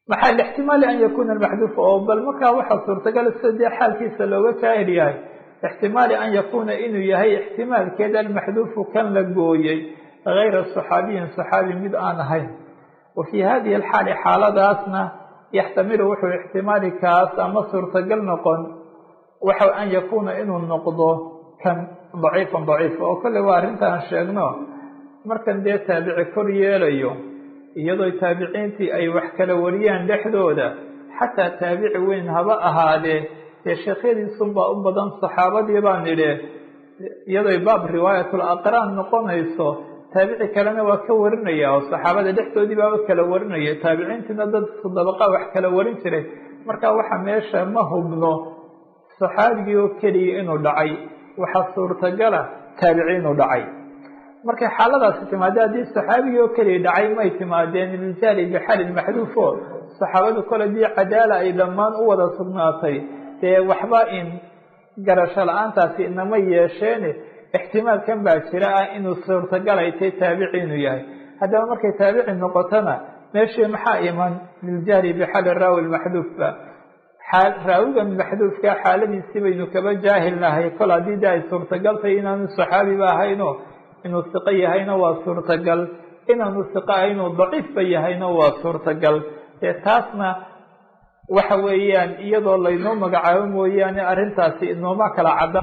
maxaa lixtimaali an yakuna maxduuf oo bal markaa waxaa suurtagal sida dee xaalkiisa looga kaahir yahay ixtimaali an yakuna inuu yahay ixtimaalkeed almaxduufu kan la gooyey gayra saxaabiyin saxaabi mid aan ahayn wa fii hadihi alxaali xaaladaasna yaxtamilu wuxuu ixtimaali kaas ama suurtagal noqon waxa an yakuna inuu noqdo kan daciifan daciif oo kolley waa arrintaan sheegno markan dee taabici kor yeelayo iyadoo taabiciintii ay wax kala wariyaan dhexdooda xataa taabici weyn haba ahaadee dee sheekhyadiisunbaa u badan saxaabadii baan idhe iyadoy baab riwaayatul aqraan noqonayso taabici kalena waa ka warinaya oo saxaabada dhexdoodii baaba kala warinaya taabiciintiina dad dabaqa wax kala warin jiray marka waxa meesha ma hubno saxaabigii oo keliya inuu dhacay waxaa suurtagala taabici inuu dhacay markay xaaladaasi timaade haddii saxaabigii oo keliya dhacay may timaadeen iljaali bixalin maxduufo saxaabadu kole dii cadaala ay dhammaan u wada sugnaatay dee waxba in garasho la-aantaasi inama yeesheene ixtimaalkan baa jira ah inuu suurtagal ay tahay taabici inuu yahay haddaba markay taabici noqotona meeshii maxaa iman liljahli bixali raawi maxduufba raawigan maxduufka xaaladiisii baynu kaba jaahilnahay kol haddii de ay suurtagal tahay inaanu saxaabiba ahayno inuu siqo yahayna waa suurtagal inaanu siqo ahaynoo daciifba yahayna waa suurtagal dee taasna waxa weeyaan iyadoo laynoo magacaabo mooyaane arrintaasi inooma kala cadda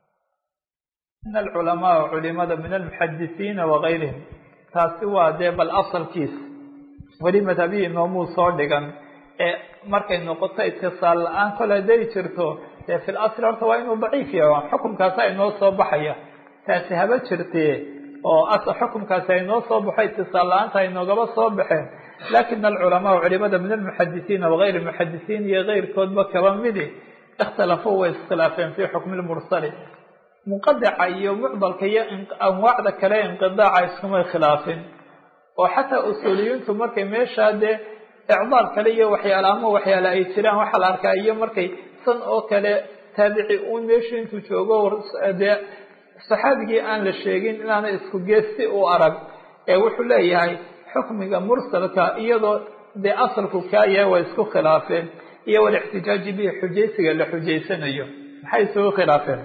in alculamaa culimada min almuxadisiina wagayrihim taasi waa dee bal asalkiis weli madhabihii inoomuu soo dhigan ee markay noqoto itisaal la-aan kole dari jirto dee fil asli horta waa inuu daciif yahay xukumkaasa inoo soo baxaya taasi haba jirtee oo xukumkaasi aynoo soo baxo itisaal la-aanta aynoogaba soo baxeen lakin alculamaa culimada min almuxadisiina wagayr muxadisiin iyo keyrkoodba kaba midi ikhtalafuu way iskhilaafeen fi xukmi lmursali munqadica iyo mucdalka iyo anwaacda kale inqidaaca iskumay khilaafin oo xataa usuuliyiintu markay meeshaa dee icdaal kale iyo waxyaala ama waxyaale ay jiraan waxaa la arkaa iyo markay san oo kale taabici uun meeshu intuu joogo dee saxaabigii aan la sheegin inaana isku geesti u arag ee wuxuu leeyahay xukmiga mursalka iyadoo dee asalku kaa yahay waa isku khilaafeen iyo walixtijaaji bihi xujaysiga la xujaysanayo maxay isugu khilaafeen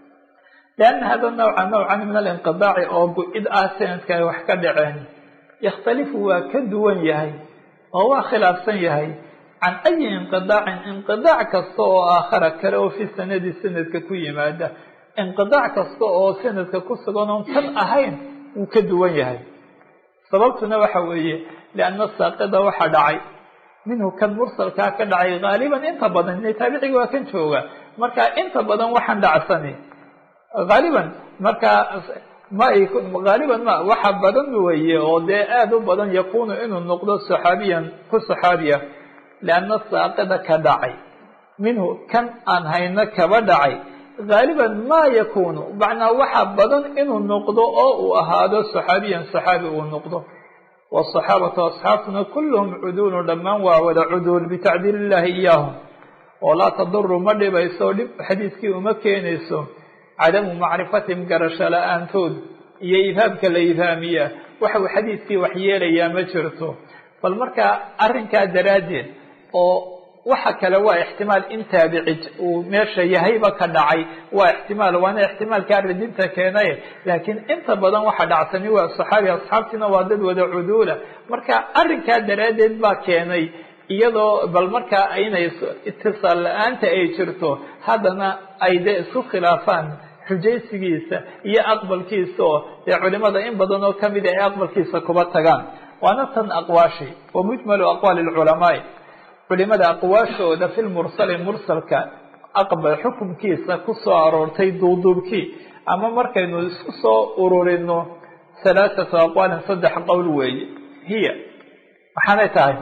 lianna hada nawca nawcan min alinqidaaci oo bu-id ah sanadka ay wax ka dhaceen yakhtalifu waa ka duwan yahay oo waa khilaafsan yahay can ayi inqidaacin inqidaac kasta oo aakhara kale oo fi sanadi sanadka ku yimaada inqidaac kasta oo sanadka ku sugan oon kan ahayn wuu ka duwan yahay sababtuna waxa weeye lianna saaqida waxa dhacay minhu kan mursalkaa ka dhacay haaliban inta badan ina taabiciga waa kan jooga marka inta badan waxaan dhacsani haaliban markaa ma haaliban ma waxa badan weeye oo dee aada u badan yakunu inuu noqdo saxaabiyan ku saxaabiya lianna saaqida ka dhacay minhu kan aan hayno kaba dhacay haaliban ma yakunu macnaa waxa badan inuu noqdo oo uu ahaado saxaabiyan saxaabi uu noqdo wsaxaabatu asxaabtuna kulluhum cuduulun dhammaan waa wada cuduul bitacdiil illahi iyaahum oo laa taduru ma dhibayso dhib xadiiskii uma keenayso cadamu macrifatihim garasho la-aantood iyo ibhaamka la ibhaamiya waxau xadiiskii wax yeelayaa ma jirto bal markaa arrinkaa daraaddeed oo waxa kale waa ixtimaal in taabici uu meesha yahayba ka dhacay waa ixtimaal waana ixtimaalkaa radinta keenaye laakiin inta badan waxa dhacsani waa saxaabi asxaabtiina waa dad wada cuduula marka arrinkaa daraaddeed baa keenay iyadoo bal markaa inay itisaal la-aanta ay jirto haddana ay dee isku khilaafaan xujaysigiisa iyo aqbalkiisa oo dee culimada in badan oo kamida ay aqbalkiisa kuba tagaan waana tan aqwaashi wa mujmalu aqwaali lculamaai culimada aqwaashooda fi lmursali mursalka aqbal xukumkiisa ku soo aroortay duuduubkii ama markaynu isku soo ururino halaathatu aqwaalin saddex qowl weeye hiya waxaanay tahay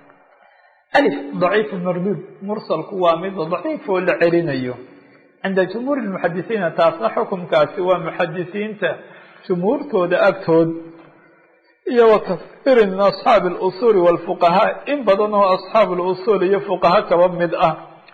alif daciif marduud mursalku waa mid daciif oo la celinayo cinda jumhuuri lmuxadisiina taasna xukumkaasi waa muxadisiinta jumhuurtooda agtood iyo wa kasiirin min asxaabi alusuuli walfuqahaa in badan oo asxaabu lusuul iyo fuqaha kaba mid ah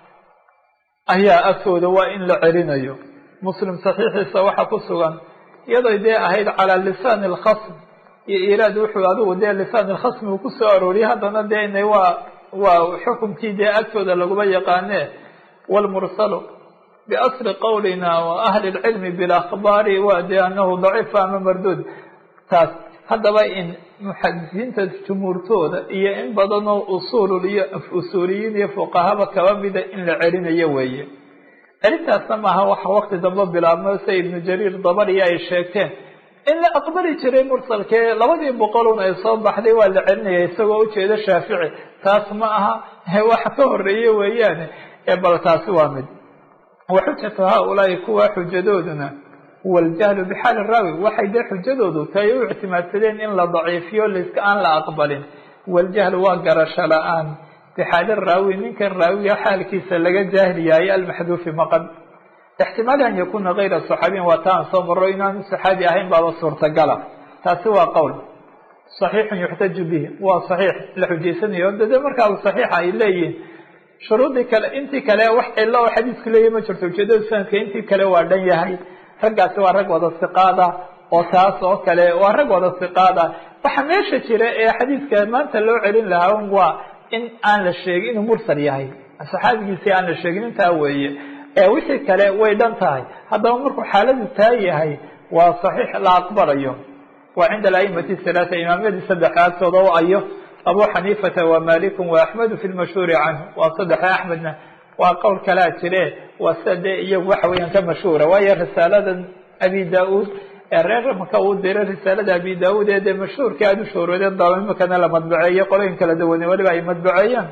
ayaa agtooda waa in la celinayo muslim saxiixiisa waxaa ku sugan iyadoy dee ahayd calaa lisaani alkhasm iyo iraad wuxuu adigu dee lisaan alkhasmi uu kusoo arooriyay haddana dee inay waa waa xukumkii dee agtooda laguma yaqaane wlmursalu biasli qowlina wa ahli lcilmi bilakhbaari waa dee anahu daciif ama marduud taas haddaba in muxadisiinta jumhuurtooda iyo in badanoo usuul iyo usuuliyiin iyo fuqahaba kaba mida in la celinayo weeye celintaasna maaha waxa wakti dambe bilaabmo sida ibnu jariir dabariya ay sheegteen in la aqbali jiray mursalkee labadii boqolun ay soo baxday waa la celinaya isagoo ujeeda shaafici taas ma aha wax ka horeeye weeyaane bal taasi waa mid wa xujatu haaulaai kuwa xujadooduna huwa aljahlu bixaali raawi waxay dee xujadoodu tahay u ictimaadsadeen in la daciifiyo liska aan la aqbalin waljahlu waa garasho la-aan bixaali raawi ninkan raawiga xaalkiisa laga jaahil yahay almaxduufi maqan ixtimaali an yakuna kayra saxaabiyin waa taan soo maro inaanu saxaabi ahayn baaba suurtagala taasi waa qowl saxiixun yuxtaju bihi waa saxiix la xujaysanayo dade markaa saxiixa ay leeyihin shuruudii kale intii kale wax cilo oo xadiisku leeyahy ma jirto ujeedada sanadka intii kale waa dhan yahay raggaasi waa rag wada siqaada oo taas oo kale waa rag wada siqaada waxa meesha jira ee xadiiska maanta loo celin lahaa un waa in aan la sheegin inuu mursal yahay saxaabigiisii aan la sheegin intaa weeye ee wixii kale way dhan tahay haddaba markuu xaaladu taa yahay waa saxiix la aqbalayo waa cinda alaimati halaata imaamadii saddexa agtooda o ayo abu xaniifata wa maliku wa axmedu fi lmashhuuri canhu waa saddexa axmedna waa qowl kalaa jire waa sida dee iyagu waxa weeyaan ka mashhuura waayo risaaladan abi da-uud ee reer maka uu diray risaalada abi da-uud ee dee mashhuurka aada u shoorooden daba imakana la madbaceeyo qoloyin kala duwane weliba ay madbaceeyaan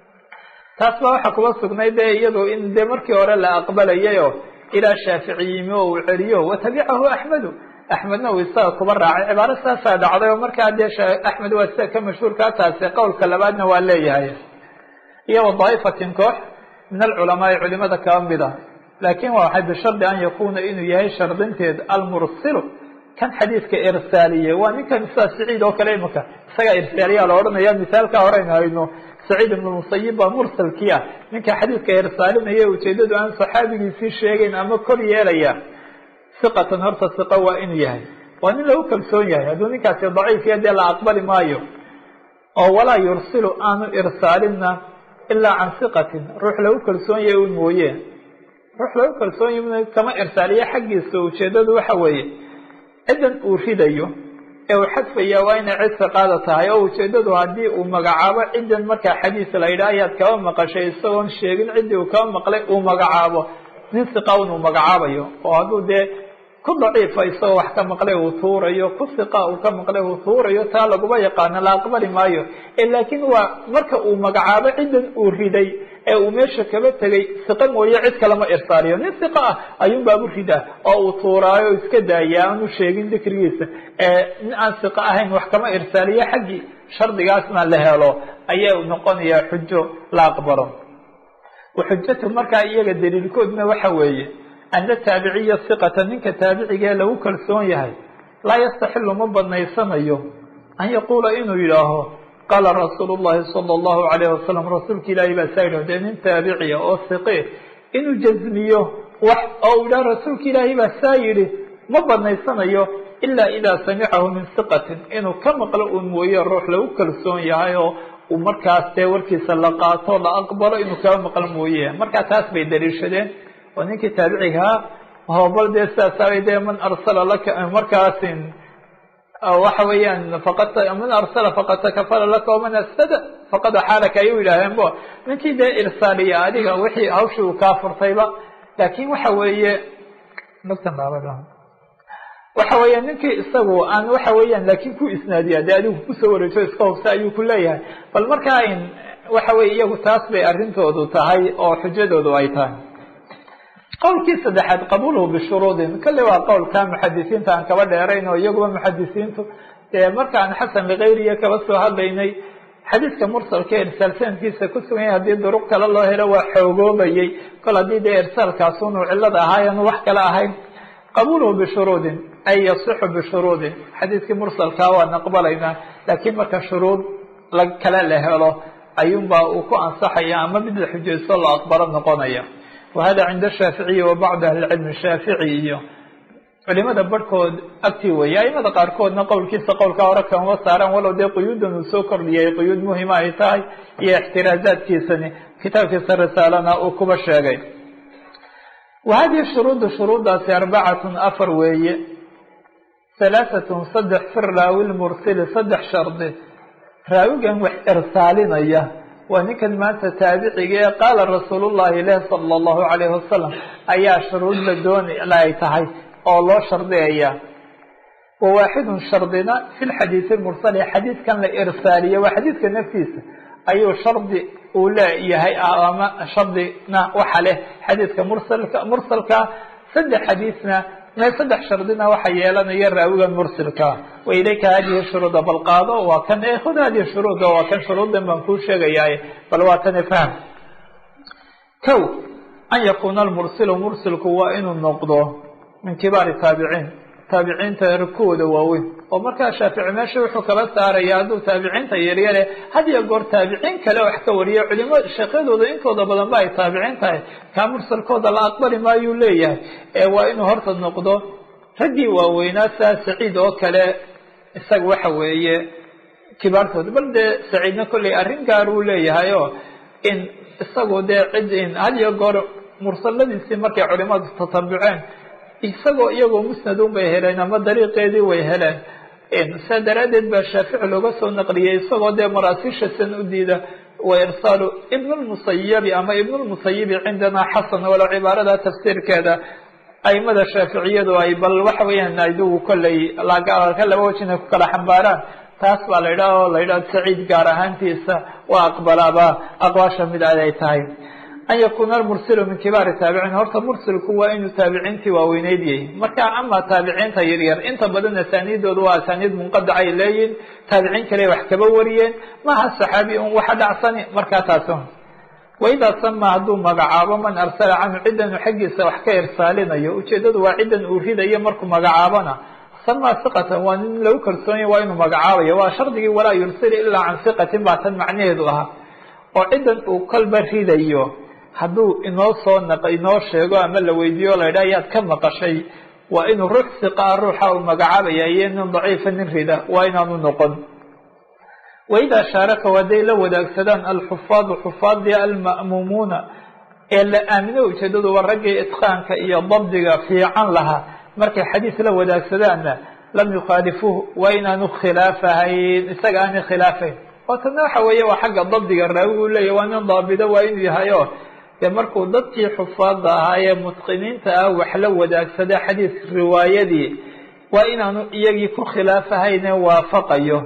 taas baa waxaa kuba sugnay de iyadu in dee markii hore la aqbalayayo ilaa shaafici yimi oo uu celiyo watabicahu axmedu axmedna uu isaga kuba raacay cibaaro saasaa dhacday oo markaa dee axmed waa sida ka mashhuurkaa taasi qowlka labaadna waa leeyahay iyo wadaa'ifatin koox min alculamaai culimada kaba mid ah laakin waa waxay bishardi an yakuna inuu yahay shardinteed almursilu kan xadiidka irsaaliye waa ninkan sida saciid oo kale imaka isagaa irsaaliyaa la odhanaya misaalka horeynu hayno saciid ibn musayib baa mursalkii ah ninka xadiidka irsaalinaya ujeedadu aan saxaabigiisii sheegayn ama kor yeelaya siqatan horta siqa waa inuu yahay waa nin lagu kalsoon yahay hadduu ninkaasi daciifiya dee la aqbali maayo oo walaa yursilu aanu irsaalinna ilaa can siqatin ruux lagu kalsoon yahay un mooye ruux lagu kalsoon yahy kama irsaaliya xaggiisa ujeedadu waxa weeye ciddan uu ridayo ee uu xadfaya waa inay cid siqaada tahay oo ujeedadu haddii uu magacaabo ciddan markaa xadiis la yidhaah ayaad kaba maqashay isagoon sheegin ciddii uu kaba maqlay uu magacaabo nin siqa un uu magacaabayo oo hadduu dee ku daciifa isagoo wax ka maqlay uu tuurayo ku siqa uu ka maqlay uu tuurayo taa laguma yaqaano la aqbali maayo laakiin waa marka uu magacaabo ciddan uu riday ee uu meesha kaba tegay siqa mooye cid kalama irsaaliyo nin siqa ah ayuun baabu ridaa oo uu tuuraayo iska daaya aanu sheegin dikrigiisa nin aan siqa ahayn wax kama irsaaliyo xaggii shardigaasna la helo ayaa noqonayaa xujo la aqbalo waxujatu markaa iyaga daliilkoodna waxa weeye ana taabiciya siqata ninka taabicigee lagu kalsoon yahay laa yastaxilu ma banaysanayo an yaquula inuu yidhaaho qaala rasuulu llahi sala allahu alayh wasalam rasuulka ilaahi baa saa yidhah dee nin taabiciya oo siqe inuu jazmiyo wax oo u yidhaha rasuulka ilaahi baa saa yidhi ma banaysanayo ilaa idaa samicahu min siqatin inuu ka maqlo uun mooye ruux lagu kalsoon yahay oo uu markaas dee warkiisa la qaato la aqbalo inuu kaba maqlo mooye markaa taas bay daliishadeen oo ninkii taabicigaa hobal dee sidaasabay dee man arsala laka markaasin waxa weeyaan faqad man arsala faqad takafala laka waman asfada faqad axaalaka ay u yidhaaheen bo ninkii dee irsaaliya adiga wixii hawshii uu kaa furtayba laakin waxa weeye waxa weeya ninkii isagu aan waxa weeyaan laakin ku isnaadiya dee adigu kusoo wareejo iska hubsa ayuu ku leeyahay bal markaa in waxa weye iyagu taas bay arrintoodu tahay oo xujadoodu ay tahay qowlkii saddexaad qabuulhu bishuruudin kale waa qowlka muxadisiinta aan kaba dheerayn oo iyaguba muxadisiintu dee markaan xasan likayriya kaba soo hadlaynay xadiiska mursalka irsaal sanadkiisa ku sugan yahay haddii duruq kale loo helo waa xoogoobayay kol haddii dee irsaalkaasunuu cilada ahaayan wax kale ahayn qabuulhu bishuruudin ay yasixu bishuruudin xadiiskii mursalkaa waan aqbalaynaa laakiin marka shuruud la kale la helo ayuunbaa uu ku ansaxaya ama mid la xujaysto la aqbalo noqonaya wahada cinda shaaficiyi wa bacdi ahli cilmi shaafici iyo culimada barhkood agtii weeye aimada qaarkoodna qowlkiisa qowlka hore kamama saaraan walow dee quyuudan uu soo kordhiyay quyuud muhima ay tahay iyo ixtiraazaadkiisani kitaabkiisa risaalana uu kuba sheegay wa hadihi shuruudu shuruuddaasi arbacatun afar weeye halaahatun saddex fi raawi lmursili saddex shardi raawigan wax irsaalinaya waa ninkan maanta taabiciga ee qaala rasuul llahi leh sala allahu calayhi wasalam ayaa shuruud la dooni ay tahay oo loo shardiyaya wa waaxidun shardina fi lxadiidi mursali xadiidkan la irsaaliye waa xadiidka naftiisa ayuu shardi uu leeyahay ama shardina waxa leh xadiidka mursalka mursalka saddex xadiidna me saddex shardina waxa yeelanaya raawigan mursilka wa ilayka hadihi shuruuda bal qaado waa kan e khud hadihi shuruuda waa kan shuruudan baan kuu sheegayaa bal waa tani fahm kow an yakuuna almursilu mursilku waa inuu noqdo min kibaari taabiciin taabiciinta kuwooda waaweyn oo markaa shaafici meesha wuxuu kala saaraya hadduu taabiciinta yaryare had iyo goor taabiciin kale wax ka wariyo culimo sheekhyadooda intooda badan ba ay taabiciin tahay kaa mursalkooda la aqbali maayuu leeyahay ee waa inuu horta noqdo raggii waaweynaa saa saciid oo kale isaga waxa weeye kibaartooda bal dee saciidna kolley arrin gaar uu leeyahay oo in isagu dee cid in had iyo goor mursaladiisii markay culimadu tatabuceen isagoo iyagoo musnadun bay heleen ama dariiqeedii way heleen saa daraaddeed baa shaafici looga soo naqliyey isagoo dee maraasiisha san u diida wa irsaalu ibn lmusayibi ama ibn lmusayibi cindanaa xasan walo cibaarada tafsiirkeeda aimada shaaficiyadu ay bal waxa weeyaan adigu kolley ka laba wajina ku kala xambaaraan taas baa la yidhaha oo la yidhaha saciid gaar ahaantiisa waa aqbalaaba aqwaasha mid ay tahay an yakuuna almursilu min kibaari taabiciin horta mursilku waa inuu taabiciintii waaweyneyd yahay marka ama taabiciinta yaryar inta badan asaaniidooda waa asaaniid munqadac ay leeyihin taabiciin kale wax kaba wariyeen maha saxaabi un waxa dhacsani markaa taas waidaa sama hadduu magacaabo man arsala canhu ciddan uu xaggiisa wax ka irsaalinayo ujeedadu waa ciddan uu ridayo markuu magacaabona sama siqatan waa nin lagu kalsoonyahy waa inuu magacaabayo waa shardigii walaa yursil ilaa can siqatin baa tan macnaheedu ahaa oo ciddan uu kolba ridayo hadduu inoo soo naq inoo sheego ama la weydiiyo o la yidhaha yaad ka maqashay waa inuu ruux siqaa ruuxa uu magacaabaya iyo nin daciifa nin rida waa inaanu noqon waidaa shaaraka hadday la wadaagsadaan alxufaadu xufaadii alma'muumuuna ee la aamino ujeedadu waa raggii itqaanka iyo dabdiga fiican lahaa markay xadiis la wadaagsadaan lam yukhaalifuuh waa inaanu khilaafahayn isaga aanay khilaafayn oo tana waxa weeye waa xagga dabdiga raawi u leeyahy waa nin daabido waa inuu yahay o dee markuu dadkii xufaada ahaa ee mutqiniinta ah wax la wadaagsada xadiis riwaayadii waa inaanu iyagii ku khilaafahayne waafaqayo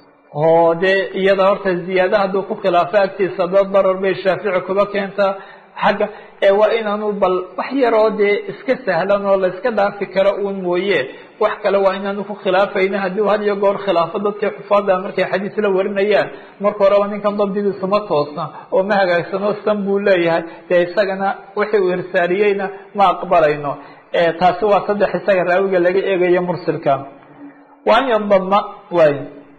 oo dee iyada horta ziyaada hadduu ku khilaafo agtiisa dad darar bay shaafici kuba keentaa xagga ee waa inaanu bal wax yaroo dee iska sahlan oo la iska dhaafi karo uun mooye wax kale waa inaanu ku khilaafayna haddii had iyo goor khilaafo dadkii xufaada markay xadiis la warinayaan marka horeba ninkan dabdigiisu ma toosna oo ma hagaagsano san buu leeyahay dee isagana wixii uu irsaaliyeyna ma aqbalayno taasi waa saddex isaga raawiga laga eegayo mursilka waa an yandama waay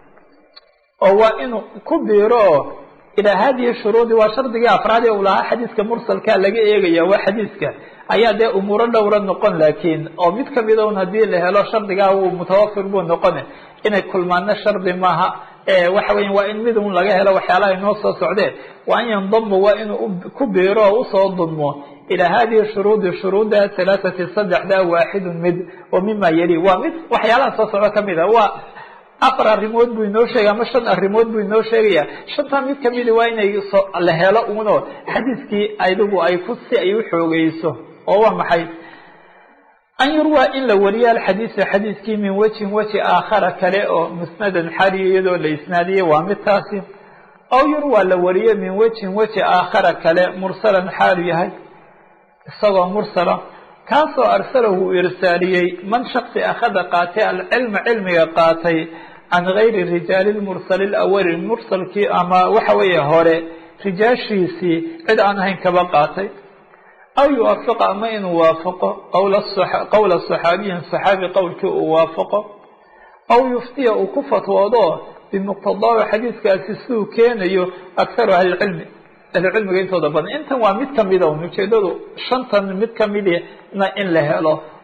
oo waa inuu ku biiro oo ilaa hadihi shuruudi waa shardigii afraad ee uu lahaa xadiiska mursalka laga eegaya waa xadiiska ayaa dee umuuro dhowra noqon laakiin oo mid kamida un hadii la helo shardigaa uu mutawafir buu noqone inay kulmaano shardi maaha waxa weya waa in mid un laga helo waxyaalaha inoo soo socdeen waa an yandama waa inuu ku biiro oo usoo dulmo ilaa hadihi shuruudi shuruudda halaathati saddexda waaxidun mid oo mima yali waa mid waxyaalaha soo socdo kamid a waa afar arrimood buu inoo sheegay ama shan arrimood buu inoo sheegaya shantaa mid kamidi waa inay la helo uno xadiiskii adigu ay ku si ay u xoogeyso oo waa maxay an yurwaa in la wariyo alxadiisa xadiiskii min wejhin weji aakhara kale oo musnadan xaliyo iyadoo la isnaadiyey waa mid taasi aw yurwaa la wariyo min wejhin weji aakhara kale mursalan xaalu yahay isagoo mursala kaasoo arsalahu uu irsaaliyey man shaksi akhada qaatay alcilma cilmiga qaatay can gayri rijaali lmursali lawali mursalkii ama waxa weeye hore rijaashiisii cid aan ahayn kaba qaatay aw yuwaafiqa ama inuu waafaqo qowla saxaabiyin saxaabi qowlkii uu waafaqo aw yuftiya uu ku fatwoodo bimuqtadaahu xadiiskaasi siduu keenayo akharu ahlicilmi ahlucilmiga intooda badan intan waa mid kamida un ujeedadu shantan mid kamidna in la helo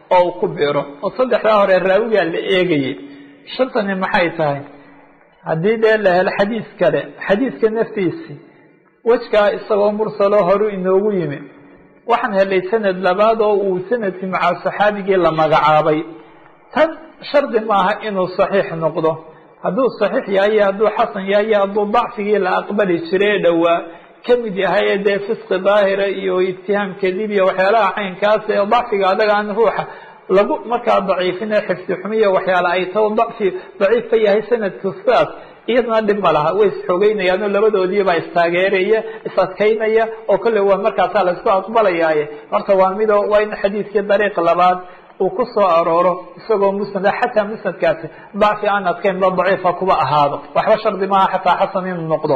oo uu ku biiro oo saddexdaa hore raawigaa la eegayay shantani maxay tahay haddii dee la helo xadiis kale xadiiska naftiisi wejkaa isagoo mursaloo horu inoogu yimi waxaan helay sanad labaad oo uu sanadkii maca saxaabigii la magacaabay tan shardi maaha inuu saxiix noqdo hadduu saxiix yahay iyo hadduu xasan yahay iyo hadduu dacfigii la aqbali jiray ee dhowaa ka mid yahay ee dee fisqi daahira iyo ibtihaam kadib iyo waxyaalaha caynkaas ee dacfiga adaga aan ruuxa lagu markaa daciifin ee xifdi xumiya waxyaala ay tao dacfi daciif ka yahay sanadku sidaas iyadana dhib ma laha way isxoogeynayaano labadoodiibaa istaageeraya is-adkaynaya oo kolley waa markaasaa la isku aqbalayaaye horta waa mido waa in xadiidkii dariiq labaad uu ku soo arooro isagoo musnada xataa musnadkaasi dacfi aan adkayn ba daciifa kuba ahaado waxba shardi maaha xataa xasan inuu noqdo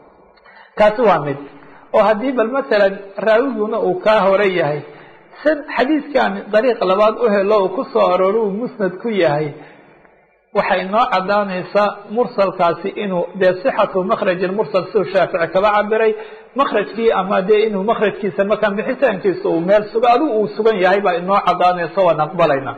kaasi waa mid oo haddii bal masalan raawiguna uu kaa hore yahay xadiidkan dariiq labaad u helo uu ku soo arooro uu musnad ku yahay waxay noo cadaanaysaa mursalkaasi inuu dee sixatu makraj mursal siduu shaafici kaba cabiray makrajkii ama dee inuu makrajkiisa markaan bixitaankiisa uu meel suga adigu uu sugan yahay baa inoo cadaanaysa waan aqbalayna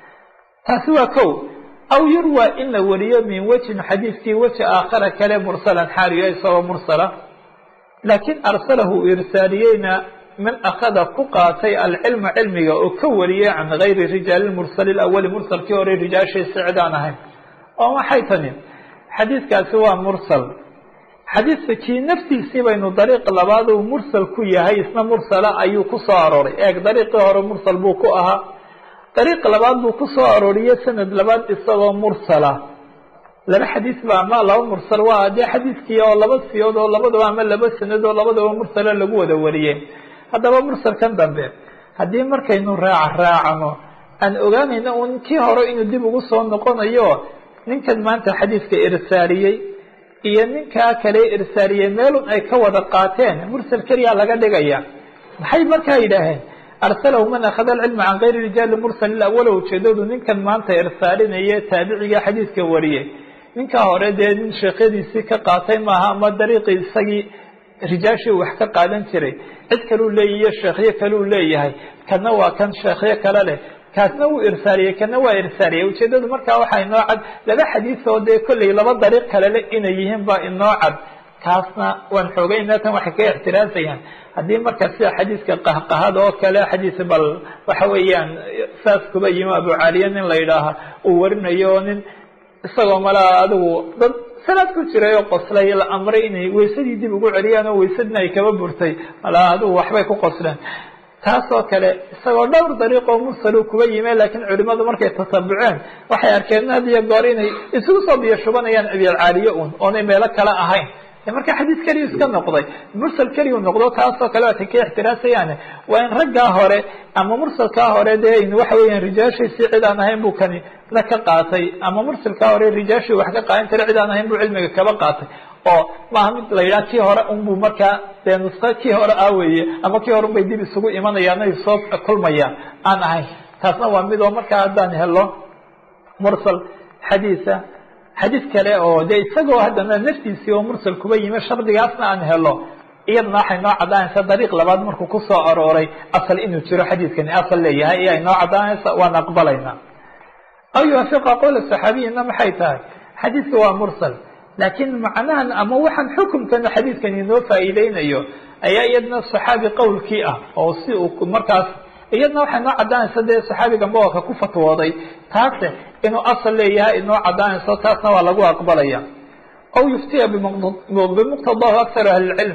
taasi waa ko aw yurwa in la wariyo min wejin xadiidkii weji aakhara kale mursalan xaaliyo isagoo mursala laakiin arsalahu irsaaliyeyna man akada ku qaatay alcilma cilmiga oo ka wariyay can gayri rijaali mursali awali mursalkii hore rijaashiisa cid aan ahayn oo maxay tani xadiidkaasi waa mursal xadiidka kii naftiisii baynu dariiq labaad uu mursal ku yahay isna mursala ayuu ku soo arooray eeg dariiqii hore mursal buu ku ahaa dariiq labaad buu ku soo arooriyey sanad labaad isagoo mursala laba xadiis ba ama laba mursal waa dee xadiiskii oo laba siyood oo labadaba ama laba sanad oo labadaba mursala lagu wada wariyey haddaba mursalkan dambe haddii markaynu raaca raacno aan ogaanayna un kii hore inuu dib ugu soo noqonayo ninkan maanta xadiiska irsaaliyey iyo ninkaa kale irsaaliyey meelun ay ka wada qaateen mursal keliya laga dhigaya maxay markaa yidhaaheen arsalahu man akhada alcilma can gayri rijaali mursal awala ujeedadu ninkan maanta irsaalinaya taabiciga xadiiska wariyey ninkaa hore dee nin sheekyadiisii ka qaatay maaha ama dariiqii isagii rijaashii wax ka qaadan jiray cid kaleu leeyahiyo sheekhyo kaleu leeyahay kana waa kan sheekhyo kale leh kaasna wuu irsaaliyey kana waa irsaaliyey ujeedadu markaa waxaa inoo cad laba xadiis oo dee kolley laba dariiq kale le inay yihiin baa inoo cad kaasna waan xoogayna tan waxay ka ixtiraasayaan haddii marka sida xadiiska qahqahada oo kale xadiis bal waxa weeyaan saas kuba yimi abucaaliya nin la yidhaaha uu warinayo nin isagoo malaa adigu dad salaad ku jiray oo qoslay la amray inay waysadii dib ugu celiyaan oo waysadina ay kaba burtay malaa adigu waxbay ku qosleen taasoo kale isagoo dhowr dariiqoo mursalu kuba yime laakiin culimadu markay tatabuceen waxay arkeen had iyo goor inay isugu soo biyo shubanayaan abilcaaliye un oonay meelo kale ahayn marka xadiis keliyu iska noqday mursal keliyu noqdo taasoo kale waatay ka ixtiraasayaan waa in raggaa hore ama mursalkaa hore dee waxa weeyaan rijaashiisii cid aan ahayn buu kani na ka qaatay ama mursalkaa hore rijaashii wax ka qaadan jiray cid aan ahayn buu cilmiga kaba qaatay oo maaha mid la yidhaha kii hore unbuu markaa dee nusko kii hore ah weeye ama kii hore unbay dib isugu imanayaan ay soo kulmayaan aan ahayn taasna waa mid oo markaa haddaan helo mursal xadiisa xadiis kale oo dee isagoo haddana naftiisii oo mursal kuba yimi shardigaasna aan helo iyadana waxay noo caddaanaysa dariiq labaad markuu ku soo arooray asal inuu jiro xadiiskani asal leeyahay iyo ay noo caddaanaysa waan aqbalayna aw yuwaafiqa qowla saxaabiyina maxay tahay xadiiska waa mursal laakiin macnahan ama waxaan xukumkana xadiidkan inoo faa'iideynayo ayaa iyadna saxaabi qowlkii ah oo si uu markaas iyadna waxay noo caddaanaysa dee saxaabiga mawaka ku fatwooday taase inuu asal leeyahay inoo caddaanayso taasna waa lagu aqbalaya aw yuftiya bimuqtadahu akharu ahlilcilm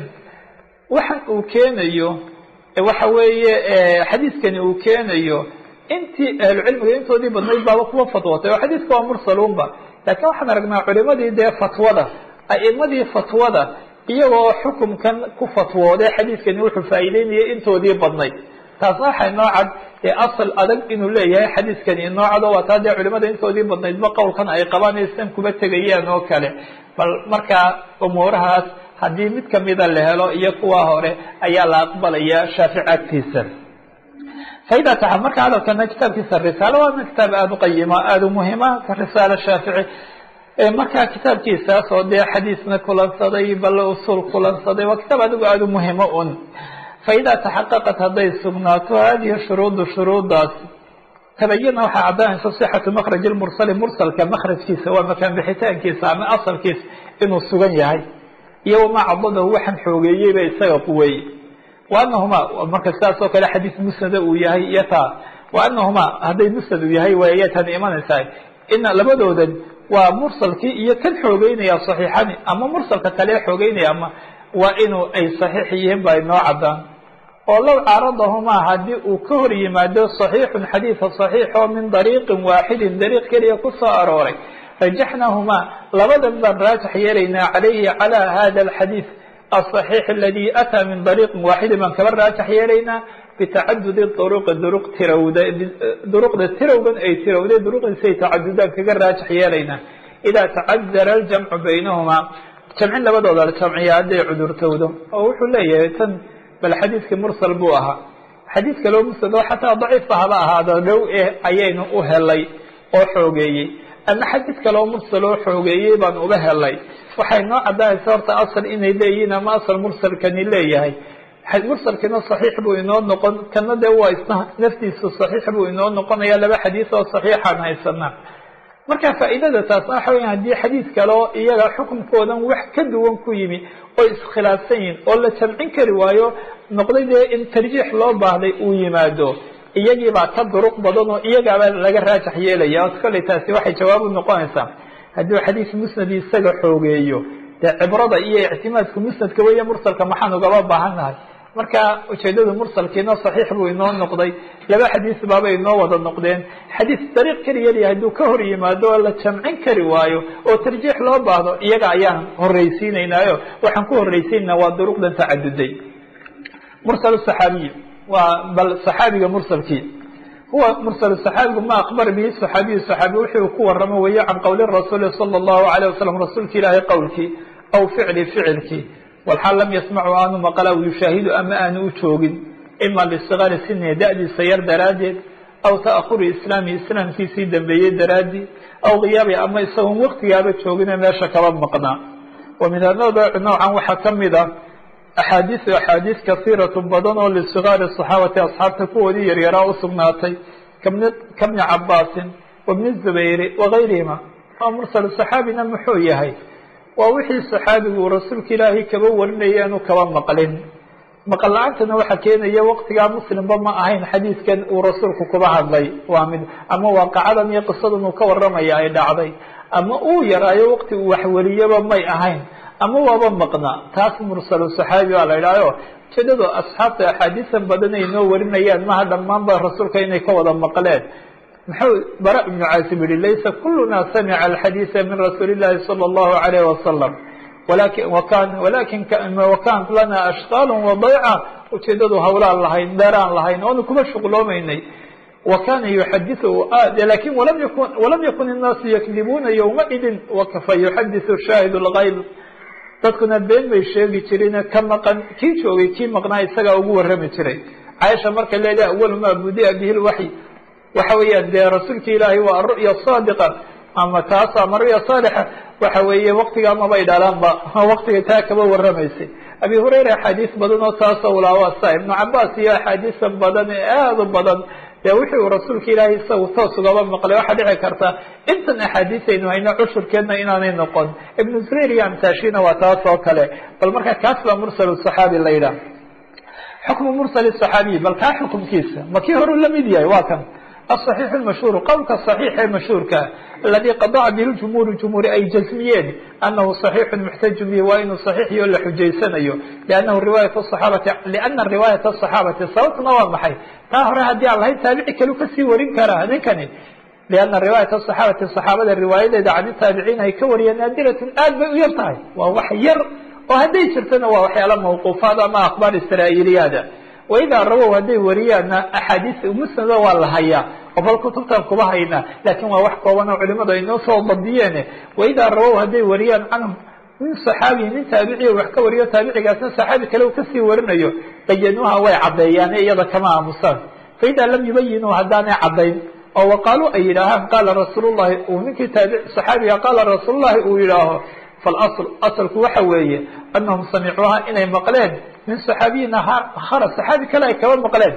waxan uu keenayo waxa weeye xadiiskani uu keenayo intii ahlucilmiga intoodii badnayd baaba kuwa fatwootay oo xadiiska waa mursalunba lakiin waxaan aragnaa culimadii dee fatwada a'imadii fatwada iyagoo xukumkan ku fatwooday xadiiskani wuxuu faa'iideynayay intoodii badnayd taasna waxay noo cad dee asal adag inuu leeyahay xadiiskani inoo cad oo waa taa dee culimada intoodii badnaydba qowlkan ay qabanaysan kuba tegayaan oo kale bal markaa umuurahaas haddii mid kamida la helo iyo kuwa hore ayaa la aqbalaya shaafici agtiisa faida taxa marka hadalkana kitaabkiisa risaalo waana kitaab aada u qayima aada u muhima risaalo shaafici markaa kitaabkiisaas oo dee xadiisna kulansaday bal usul kulansaday waa kitaab adigu aada u muhimo un faida taxaqaqat hadday sugnaato hadihi shuruudu shuruudaas tabayana waxaa caddaanaysa sixatu makraj lmursali mursalka makrajkiisa waa makaan bixitaankiisa ama asalkiisa inuu sugan yahay iyo wamaa cadadahu waxaan xoogeeyeyba isaga quweeyey wa anahuma marka sidaas oo kale xadiis musnada uu yahay iyo taa wa anahuma hadday musnad uu yahay way tan imanaysaa ina labadoodan waa mursalkii iyo kan xoogeynaya saxiixani ama mursalka kale xoogeynaya ama waa inuu ay saxiix yihiin ba inoo caddaan oo low caaradahumaa haddii uu ka hor yimaado صaxiixun xadiida صaxiix oo min dariiqin waaxidin dariiq keliya ku soo arooray rajaxnahumaa labadan baan raajax yeelaynaa calayhi calى hada alxadiid aلصaxiix aladi ataa min dariiqin waaxidin baan kaba raajax yeelaynaa bitacadudi duruqi duruq tirawda duruqda tirawgan ay tirawday duruqdiisay tacadudaan kaga raajax yeelaynaa idaa tacadara aljamcu baynahumaa jamcin labadooda la jamciya hadday cudurtowdo oo wuxuu leeyahay tan bal xadiidkii mursal buu ahaa xadiid kaloo musnad oo xataa daciifa haba ahaado dhow eh ayaynu u helay oo xoogeeyey ama xadiid kaloo mursal oo xoogeeyey baan uga helay waxay noo caddaanaysa horta asal inay leeyihiin ama asal mursalkani leeyahay mursalkiina saxiix buu inoo noqon kana dee waa isna naftiisu saxiix buu inoo noqonaya laba xadiis oo saxiixaan haysanaa marka faa'iidada taasna waxa weya haddii xadiid kaleo iyaga xukunkoodan wax ka duwan ku yimi oo iskhilaafsan yihin oo la jamcin kari waayo noqday dee in tarjiix loo baahday uu yimaado iyagiibaa ka duruq badan oo iyagaaba laga raajax yeelaya kolley taasi waxay jawaab u noqonaysaa hadduu xadiis musnadi isaga xoogeeyo dee cibrada iyo ictimaadka musnadka weeye mursalka maxaan ugaba baahannahay marka ujeedada mursalkiina saxiix buu inoo noqday laba xadiis baaba inoo wada noqdeen xadiis dariiq keliya hadduu ka hor yimaado oo la jamcin kari waayo oo tarjiix loo baahdo iyaga ayaan horreysiinaynaayo waxaan ku horreysiinayna waa duruqdan tacaduday mursal saxaabiy waa bal saxaabiga mursalkii huwa mursal saxaabigu ma akbar bihi saxaabiyu saxaabi wuxuu ku waramo weeye can qowli rasuuli sala allahu alayh wasalam rasuulki ilaahay qowlkii aw ficli ficilkii walxaal lam yasmacu aanu maqla aw yushaahidu ama aanu u joogin ima lisigari sini da'diisa yar daraaddeed aw ta'ahuri islaami islaamkiisii dambeeyey daraaddii aw khiyaabi ama isagoon waktigaaba joogine meesha kaba maqnaa wa min anooc noocan waxaa ka mid ah axaadiisu axaadiis kasiiratu badan oo lisigaari saxaabati asxaabta kuwoodii yaryaraa u sugnaatay kabni kabni cabaasin wabni zubayri wagayrihima oo mursal saxaabina muxuu yahay waa wixii saxaabigu uu rasuulka ilaahay kaba warinaya inu kaba maqlin maqal la-aantana waxaa keenaya waktigaa muslimba ma ahayn xadiidkan uu rasuulku kuba hadlay waa mid ama waaqacadan iyo qisadan uu ka waramaya ay dhacday ama uu yaraayo wakti uu waxwariyaba may ahayn ama waaba maqnaa taas mursalu saxaabi baa la idhahyo ujeedadu asxaabta axaadiisan badan ay noo warinayaan maha dhammaanba rasuulka inay ka wada maqleen muxuu bara ibnu caasib yihi laysa kuluna samica alxadiisa min rasuuli llahi sala allahu alayh wasalam walakin wakan walakin wakanat lana ashqaal wadayca ujeedadu hawlaan lahayn dheeraan lahayn oonu kuma shuqloomaynay wa kana yuxadiu lakin walam yakun walam yakun innaasu yakdibuuna yowmaidin fa yuxadisu shaahid lgayb dadkuna been bay sheegi jireen ka maqan kii joogay kii maqnaa isagaa ugu warrami jiray caaisha markay leedahay awalu maa budia bihi lwaxy waxa weeyaan dee rasuulka ilaahay waa aru'ya saadiqa ama taas ama ru'ya saalixa waxa weeye waktigaa mabay dhalaanba waktiga taa kaba warramaysay abi hurayra axaadiis badan oo taasoo ulaawaasa ibnu cabaas iyo axaadiisa badan ee aada u badan dee wixii uu rasuulka ilaahay isagu toos ugaba maqlay waxaa dhici karta intan axaadiisaynu hayno cushurkeedna inaanay noqon ibnu zubayr iyo amtaashina waa taas oo kale bal marka kaas baa mursal saxaabi la yidhaah xukmu mursal saxaabiy bal kaa xukumkiisa ma kii horu la mid yahay waa kan aلصaxiix اmashhuur qowlka صaxiix ee mashhuurka aladi qadaca bihi jumhuur jumhuuri ay jasmiyeen anahu صaxiixu muxtaju bihi waa inuu صaxiixyo la xujaysanayo lanahu riwaayat صaxaabati liana riwaayat الصaxaabati sababtuna waa maxay taa hore haddii aan lahayn taabici kalu kasii warin karaa ninkani liana riwaayat الصaxaabati صaxaabada riwaayadeeda can taabiciin ay ka wariyeen naadiratun aad bay u yar tahay waa wax yar oo hadday jirtana waa waxyaala mawquufaad ama akhbaar israa'iiliyaada waidaa rawow hadday wariyaanna axaadiis musnada waa la hayaa oo bal kutubtan kuba haynaa laakiin waa wax kooban oo culimadu ay noo soo badiyeene waidaa rawow hadday wariyaan canhum min saxaabiyi nin taabiciya wax ka wariyo taabicigaasna saxaabi kale uu kasii warinayo bayanuuha way caddeeyaane iyada kama aamusaan faidaa lam yubayinuu haddaanay caddayn oo waqaaluu ay yidhaahaan qaala rasuulullahi uu ninkii taabic saxaabiga qaala rasuulullahi uu yidhaaho falasl asalku waxa weeye anahum samicuuha inay maqleen min saxaabiyin akhara saxaabi kale ay kaba maqleen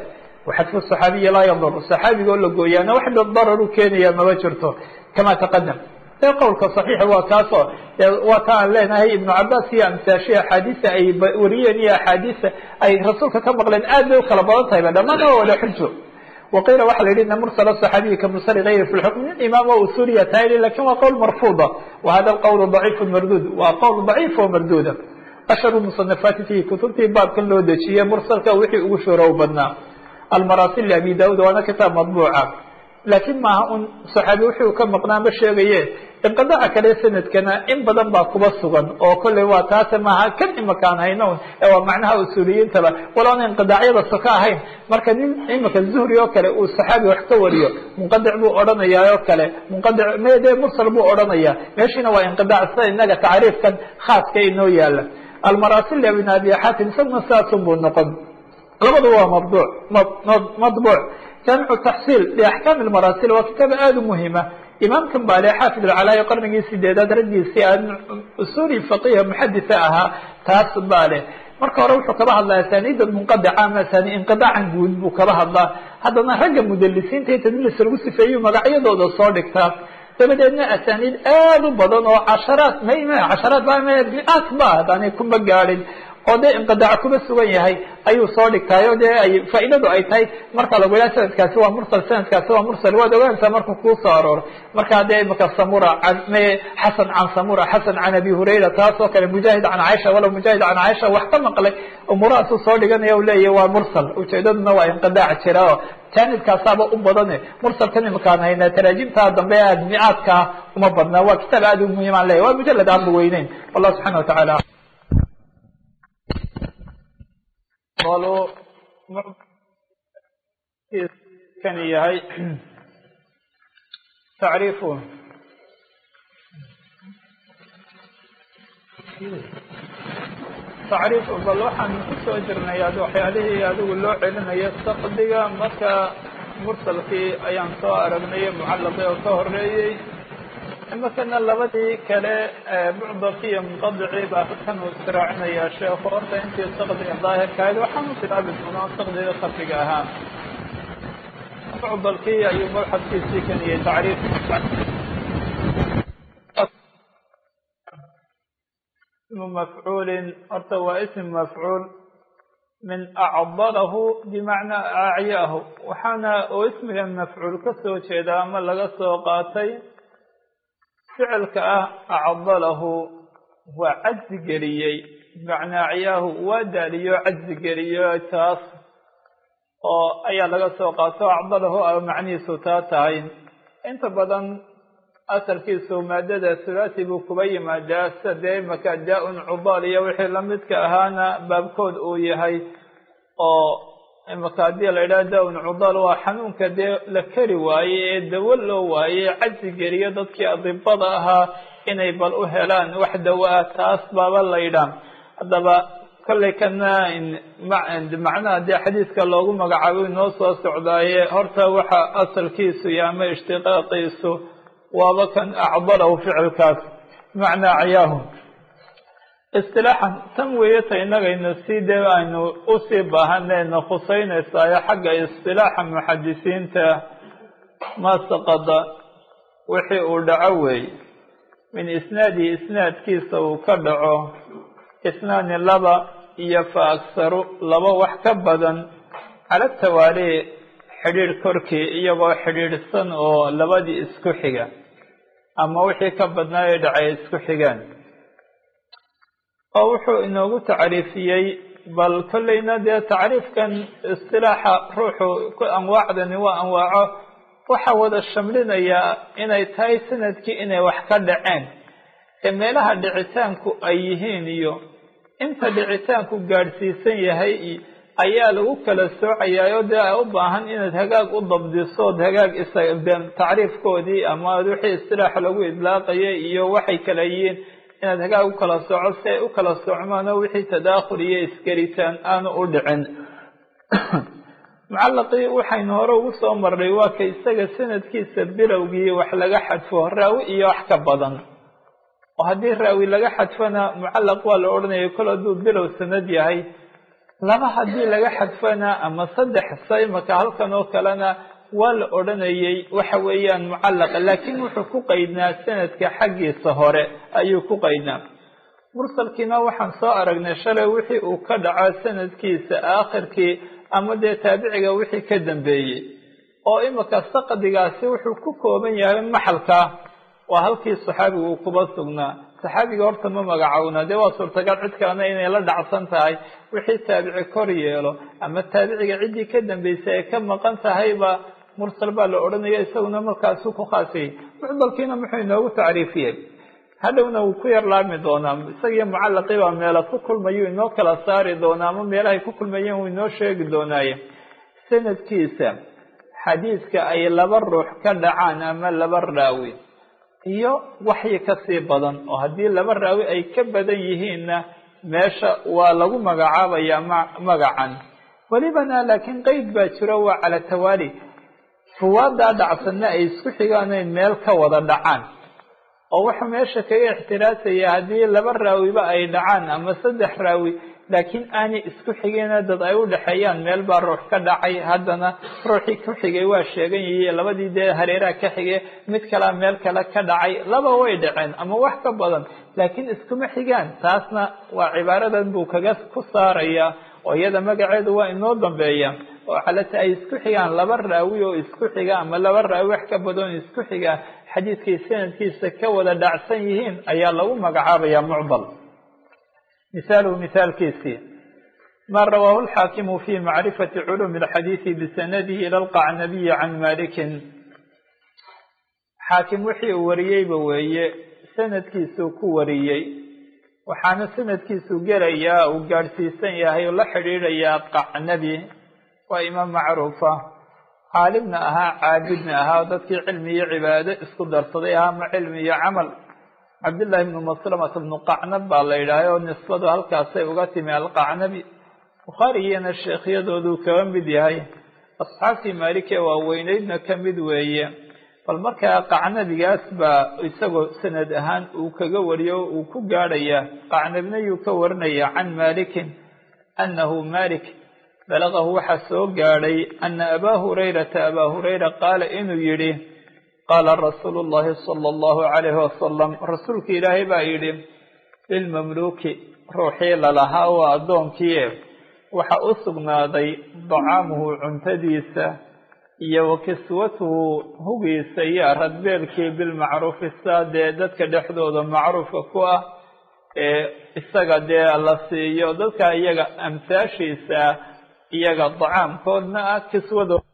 waxadfu saxaabiyi laa yadur saxaabiga oo la gooyaana wax darar u keenaya maba jirto kama taqadam dee qowlka saxiixa waa kaasoo waa ta aan leenahay ibnu cabaas iyo amsaashi axaadiisa ay wariyeen iyo axaadiisa ay rasuulka ka maqleen aad bay u kala badan tahay ba dhammaan waa wada xujo waqiila waxa la yihi ina mursala صaxaabiyi ka mursali gayri fi lxukm nin imaam o usuliya tahay lakin waa qowl marfuuda wa hada qowl daciifu marduud waa qowl daciif oo marduuda ashharu musanafaati fihi kutubtii baabkan loo dejiyey mursalka wixii ugu shoorow badnaa almaraasil liabi daud waana kitaab madbuuca laakiin maaha un saxaabi wuxuu ka maqnaa ma sheegaye inqidaaca kale sanadkana in badan baa kuba sugan oo kolley waa taase maaha kan imakaan hayno ee waa macnaha usuuliyiintaba waloona inqidaacyada soka ahayn marka nin imika zuhri oo kale uu saxaabi wax ka wariyo munqadic buu odhanayaa oo kale munqadic mede mursal buu odhanaya meeshiina waa inqidaac sida inaga tacriifkan khaaska inoo yaala almaraasil ibn abi xatim isaguna sidaasun buu noqon labadu waa mabduuc madbuuc jaamicu taxsiil liaxkaami lmaraasil waa kitaab aada u muhima imaamkan baa le xaafid alcalaayi qarnigii sideedaad raggiisii aan usuuli faqiha muxaditha ahaa taas baa leh marka hore wuxuu kaba hadlaa asaniida munqadica ama asani inqidaacan guud buu kaba hadlaa haddana ragga mudalisiinta ee tadlis lagu sifeeyu magacyadooda soo dhigtaa dabadeedna asaniid aada u badan oo casharaad m casharaad miaat ba hadaanay kuma gaadhin oo dee inqidaac kuba sugan yahay ayuu soo dhigtaayo dee ay faa'iidadu ay tahay marka lagu yidhaha sanadkaasi waa mursal sanadkaasi waa mursal waad ogaanaysaa markuu kuu soo arooro markaa dee imika samura an xasan can samura xasan can abi hurayra taas oo kale mujaahid can caaisha walow mujaahid can caaisha wax ka maqlay umurahaasuu soo dhiganaya u leeyahy waa mursal ujeedaduna waa inqidaac jira oo jaanibkaasaaba u badane mursalkan imakaan haynaa taraajimtaa dambe aad micaadkaa uma badnaa waa kitaab aad u muhiim aan leeyahy waa mujalad aan ba weyneyn wallah subxana wa tacaala kan yahay tacriifu tacriifu bal waxaan kusoo jirnay ad waxyaalihii adigu loo celinayo saqdiga marka mursalkii ayaan soo aragnay mucallaqii oo ka horeeyey imakana labadii kale mucdalkii iyo munqadicii baa kan uu israacinayaa sheekhu horta intii saqdiga daahirkahayd waxaan u bilaabi doonaa saqdiga khafiga ahaa mucdalkii ayuu mabxadkiisii kaniyey tacriif ismu mafcuulin horta waa ism mafcuul min acdalahu bimacnaa acyaahu waxaana oo ismiga mafcuul ka soo jeeda ama laga soo qaatay ficilka ah acdalahu waa cajzi geliyey bimacnaa acyaahu waa daaliyo cajzi geliyo taas oo ayaa laga soo qaato acdalahu a macnihiisu taa tahay inta badan asalkiisu maadada thulathi buu kuba yimaadaa sida dee imaka daa-un cudaal iyo wixii lamidka ahaana baabkood uu yahay oo imaka haddii la yidhaha daa-un cudaal waa xanuunka dee la keri waaye ee dawo loo waaye cajzi geliyo dadkii adibada ahaa inay bal u helaan wax dawo ah taas baaba la yidhaah haddaba kollay kana macnaha dee xadiiska loogu magacaabo inoo soo socdaaye horta waxa asalkiisu iyo ama ishtiqaaqiisu waaba kan acdalahu ficilkaas bimacnaa cayaahu istilaaxan tan weeyata innagayna sii dee aynu usii baahanayna khuseynaysayo xagga istilaaxa muxadisiinta ma saqada wixii uu dhaco weey min isnaadihi isnaadkiisa uu ka dhaco isnaani laba iyo fa aksaru laba wax ka badan cala tawaali xidhiidh korkii iyagoo xidhiidhsan oo labadii isku xiga ama wixii ka badnaa ee dhacay isku xigaan oo wuxuu inoogu tacriifiyey bal kollayna dee tacriifkan istilaaxa ruuxu anwaacdani waa anwaaco waxa wada shamlinayaa inay tahay sanadkii inay wax ka dhaceen ee meelaha dhicitaanku ay yihiin iyo inta dhicitaanku gaadhsiisan yahay ayaa lagu kala soocayaayoo dee ay u baahan inaad hagaag u dabdisood hagaag tacriifkoodii ama wixii istilaaxa lagu idlaaqayay iyo waxay kala yihiin inaad hagaag u kala sooco si ay u kala soocmaan oo wixii tadaakhul iyo isgelitaan aanu u dhicin mucallaqii waxaynu hore ugu soo marnay waa ka isaga sanadkiisa bilowgii wax laga xadfo raawi iyo wax ka badan oo haddii raawi laga xadfona mucallaq waa la odhanaya kol hadduu bilow sanad yahay laba haddii laga xadfana ama saddex saymaka halkan oo kalena waa la odhanayay waxa weeyaan mucallaqa laakiin wuxuu ku qaydnaa sanadka xaggiisa hore ayuu ku qaydnaa mursalkiina waxaan soo aragnay shalay wixii uu ka dhaco sanadkiisa aakhirkii ama dee taabiciga wixii ka dambeeyey oo imika saqdigaasi wuxuu ku kooban yahay maxalka waa halkii saxaabiga uu kuba sugnaa saxaabiga horta ma magacowna dee waa suurtagal cid kalena inay la dhacsan tahay wixii taabici kor yeelo ama taabiciga ciddii ka dambeysay ay ka maqan tahayba mursal baa la odhanaya isaguna markaasuu ku khaasiyey mucdalkiina muxuu inoogu tacriifiyey hadhowna wuu ku yar laami doonaa isagiyo mucallaqii baa meela ku kulmayu inoo kala saari doonaa ama meelahay ku kulmayeen wuu inoo sheegi doonaaye sanadkiisa xadiiska ay laba ruux ka dhacaan ama laba raawi iyo waxyi kasii badan oo haddii laba raawi ay ka badan yihiinna meesha waa lagu magacaabayaa ma magacan welibana laakiin qeyd baa jiro waa cala tawaali ruwaadaa dhacsanna ay isku xigaanay meel ka wada dhacaan oo wuxuu meesha kaga ixtiraasaya haddii laba raawiba ay dhacaan ama saddex raawi laakiin aanay isku xigeen dad ay u dhexeeyaan meel baa ruux ka dhacay haddana ruuxii ku xigay waa sheegan yihiin labadii dee hareeraha ka xigay mid kalea meel kale ka dhacay laba way dhaceen ama wax ka badan laakiin iskuma xigaan taasna waa cibaaradan buu kaga ku saaraya oo iyada magaceedu waa inoo dambeeya oo calata ay isku xigaan laba raawi oo isku xiga ama laba raawi wax ka badan isku xiga xadiidkay sanadkiisa ka wada dhacsan yihiin ayaa lagu magacaabaya mucdal misaaluhu misaalkiisii ma rawaahu lxaakimu fi macrifati culumi alxadiidi bisanadihi ila alqacnabiyi can malikin xaakim wixii uu wariyeyba weeye sanadkiisuu ku wariyey waxaana sanadkiisu gelayaa uu gaadhsiisan yahay oo la xidhiidhayaa qacnabi waa imaam macruufa caalimna ahaa caabidna ahaa dadkii cilmi iyo cibaado isku darsaday ahaa ama cilmi iyo camal cabdillahi bnu maslamata bnu qacnab baa la yidhaahay oo nisbadu halkaasay uga timi alqacnabi bukhaarigiyana sheekhyadooduu kaga mid yahay asxaabtii maalikee waaweyneydna ka mid weeye bal markaa qacnabigaas baa isagoo sanad ahaan uu kaga wariyo o uu ku gaadhaya qacnabina yuu ka warinaya can malikin annahu malik balagahu waxaa soo gaadhay ana abaa hurayrata abaa hurayra qaala inuu yidhi qaala rasuulu llahi sala allahu calayhi wasalam rasuulka ilaahay baa yidhi lilmamluuki ruuxii lalahaa oo addoonkiie waxa u sugnaaday dacaamuhu cuntadiisa iyo wa kiswatuhu hugiisa iyo radbeelkii bilmacruufi saa dee dadka dhexdooda macruufka ku ah ee isaga dee la siiyo dadka iyaga amsaashiisa iyaga dacaamkoodna ah kiswado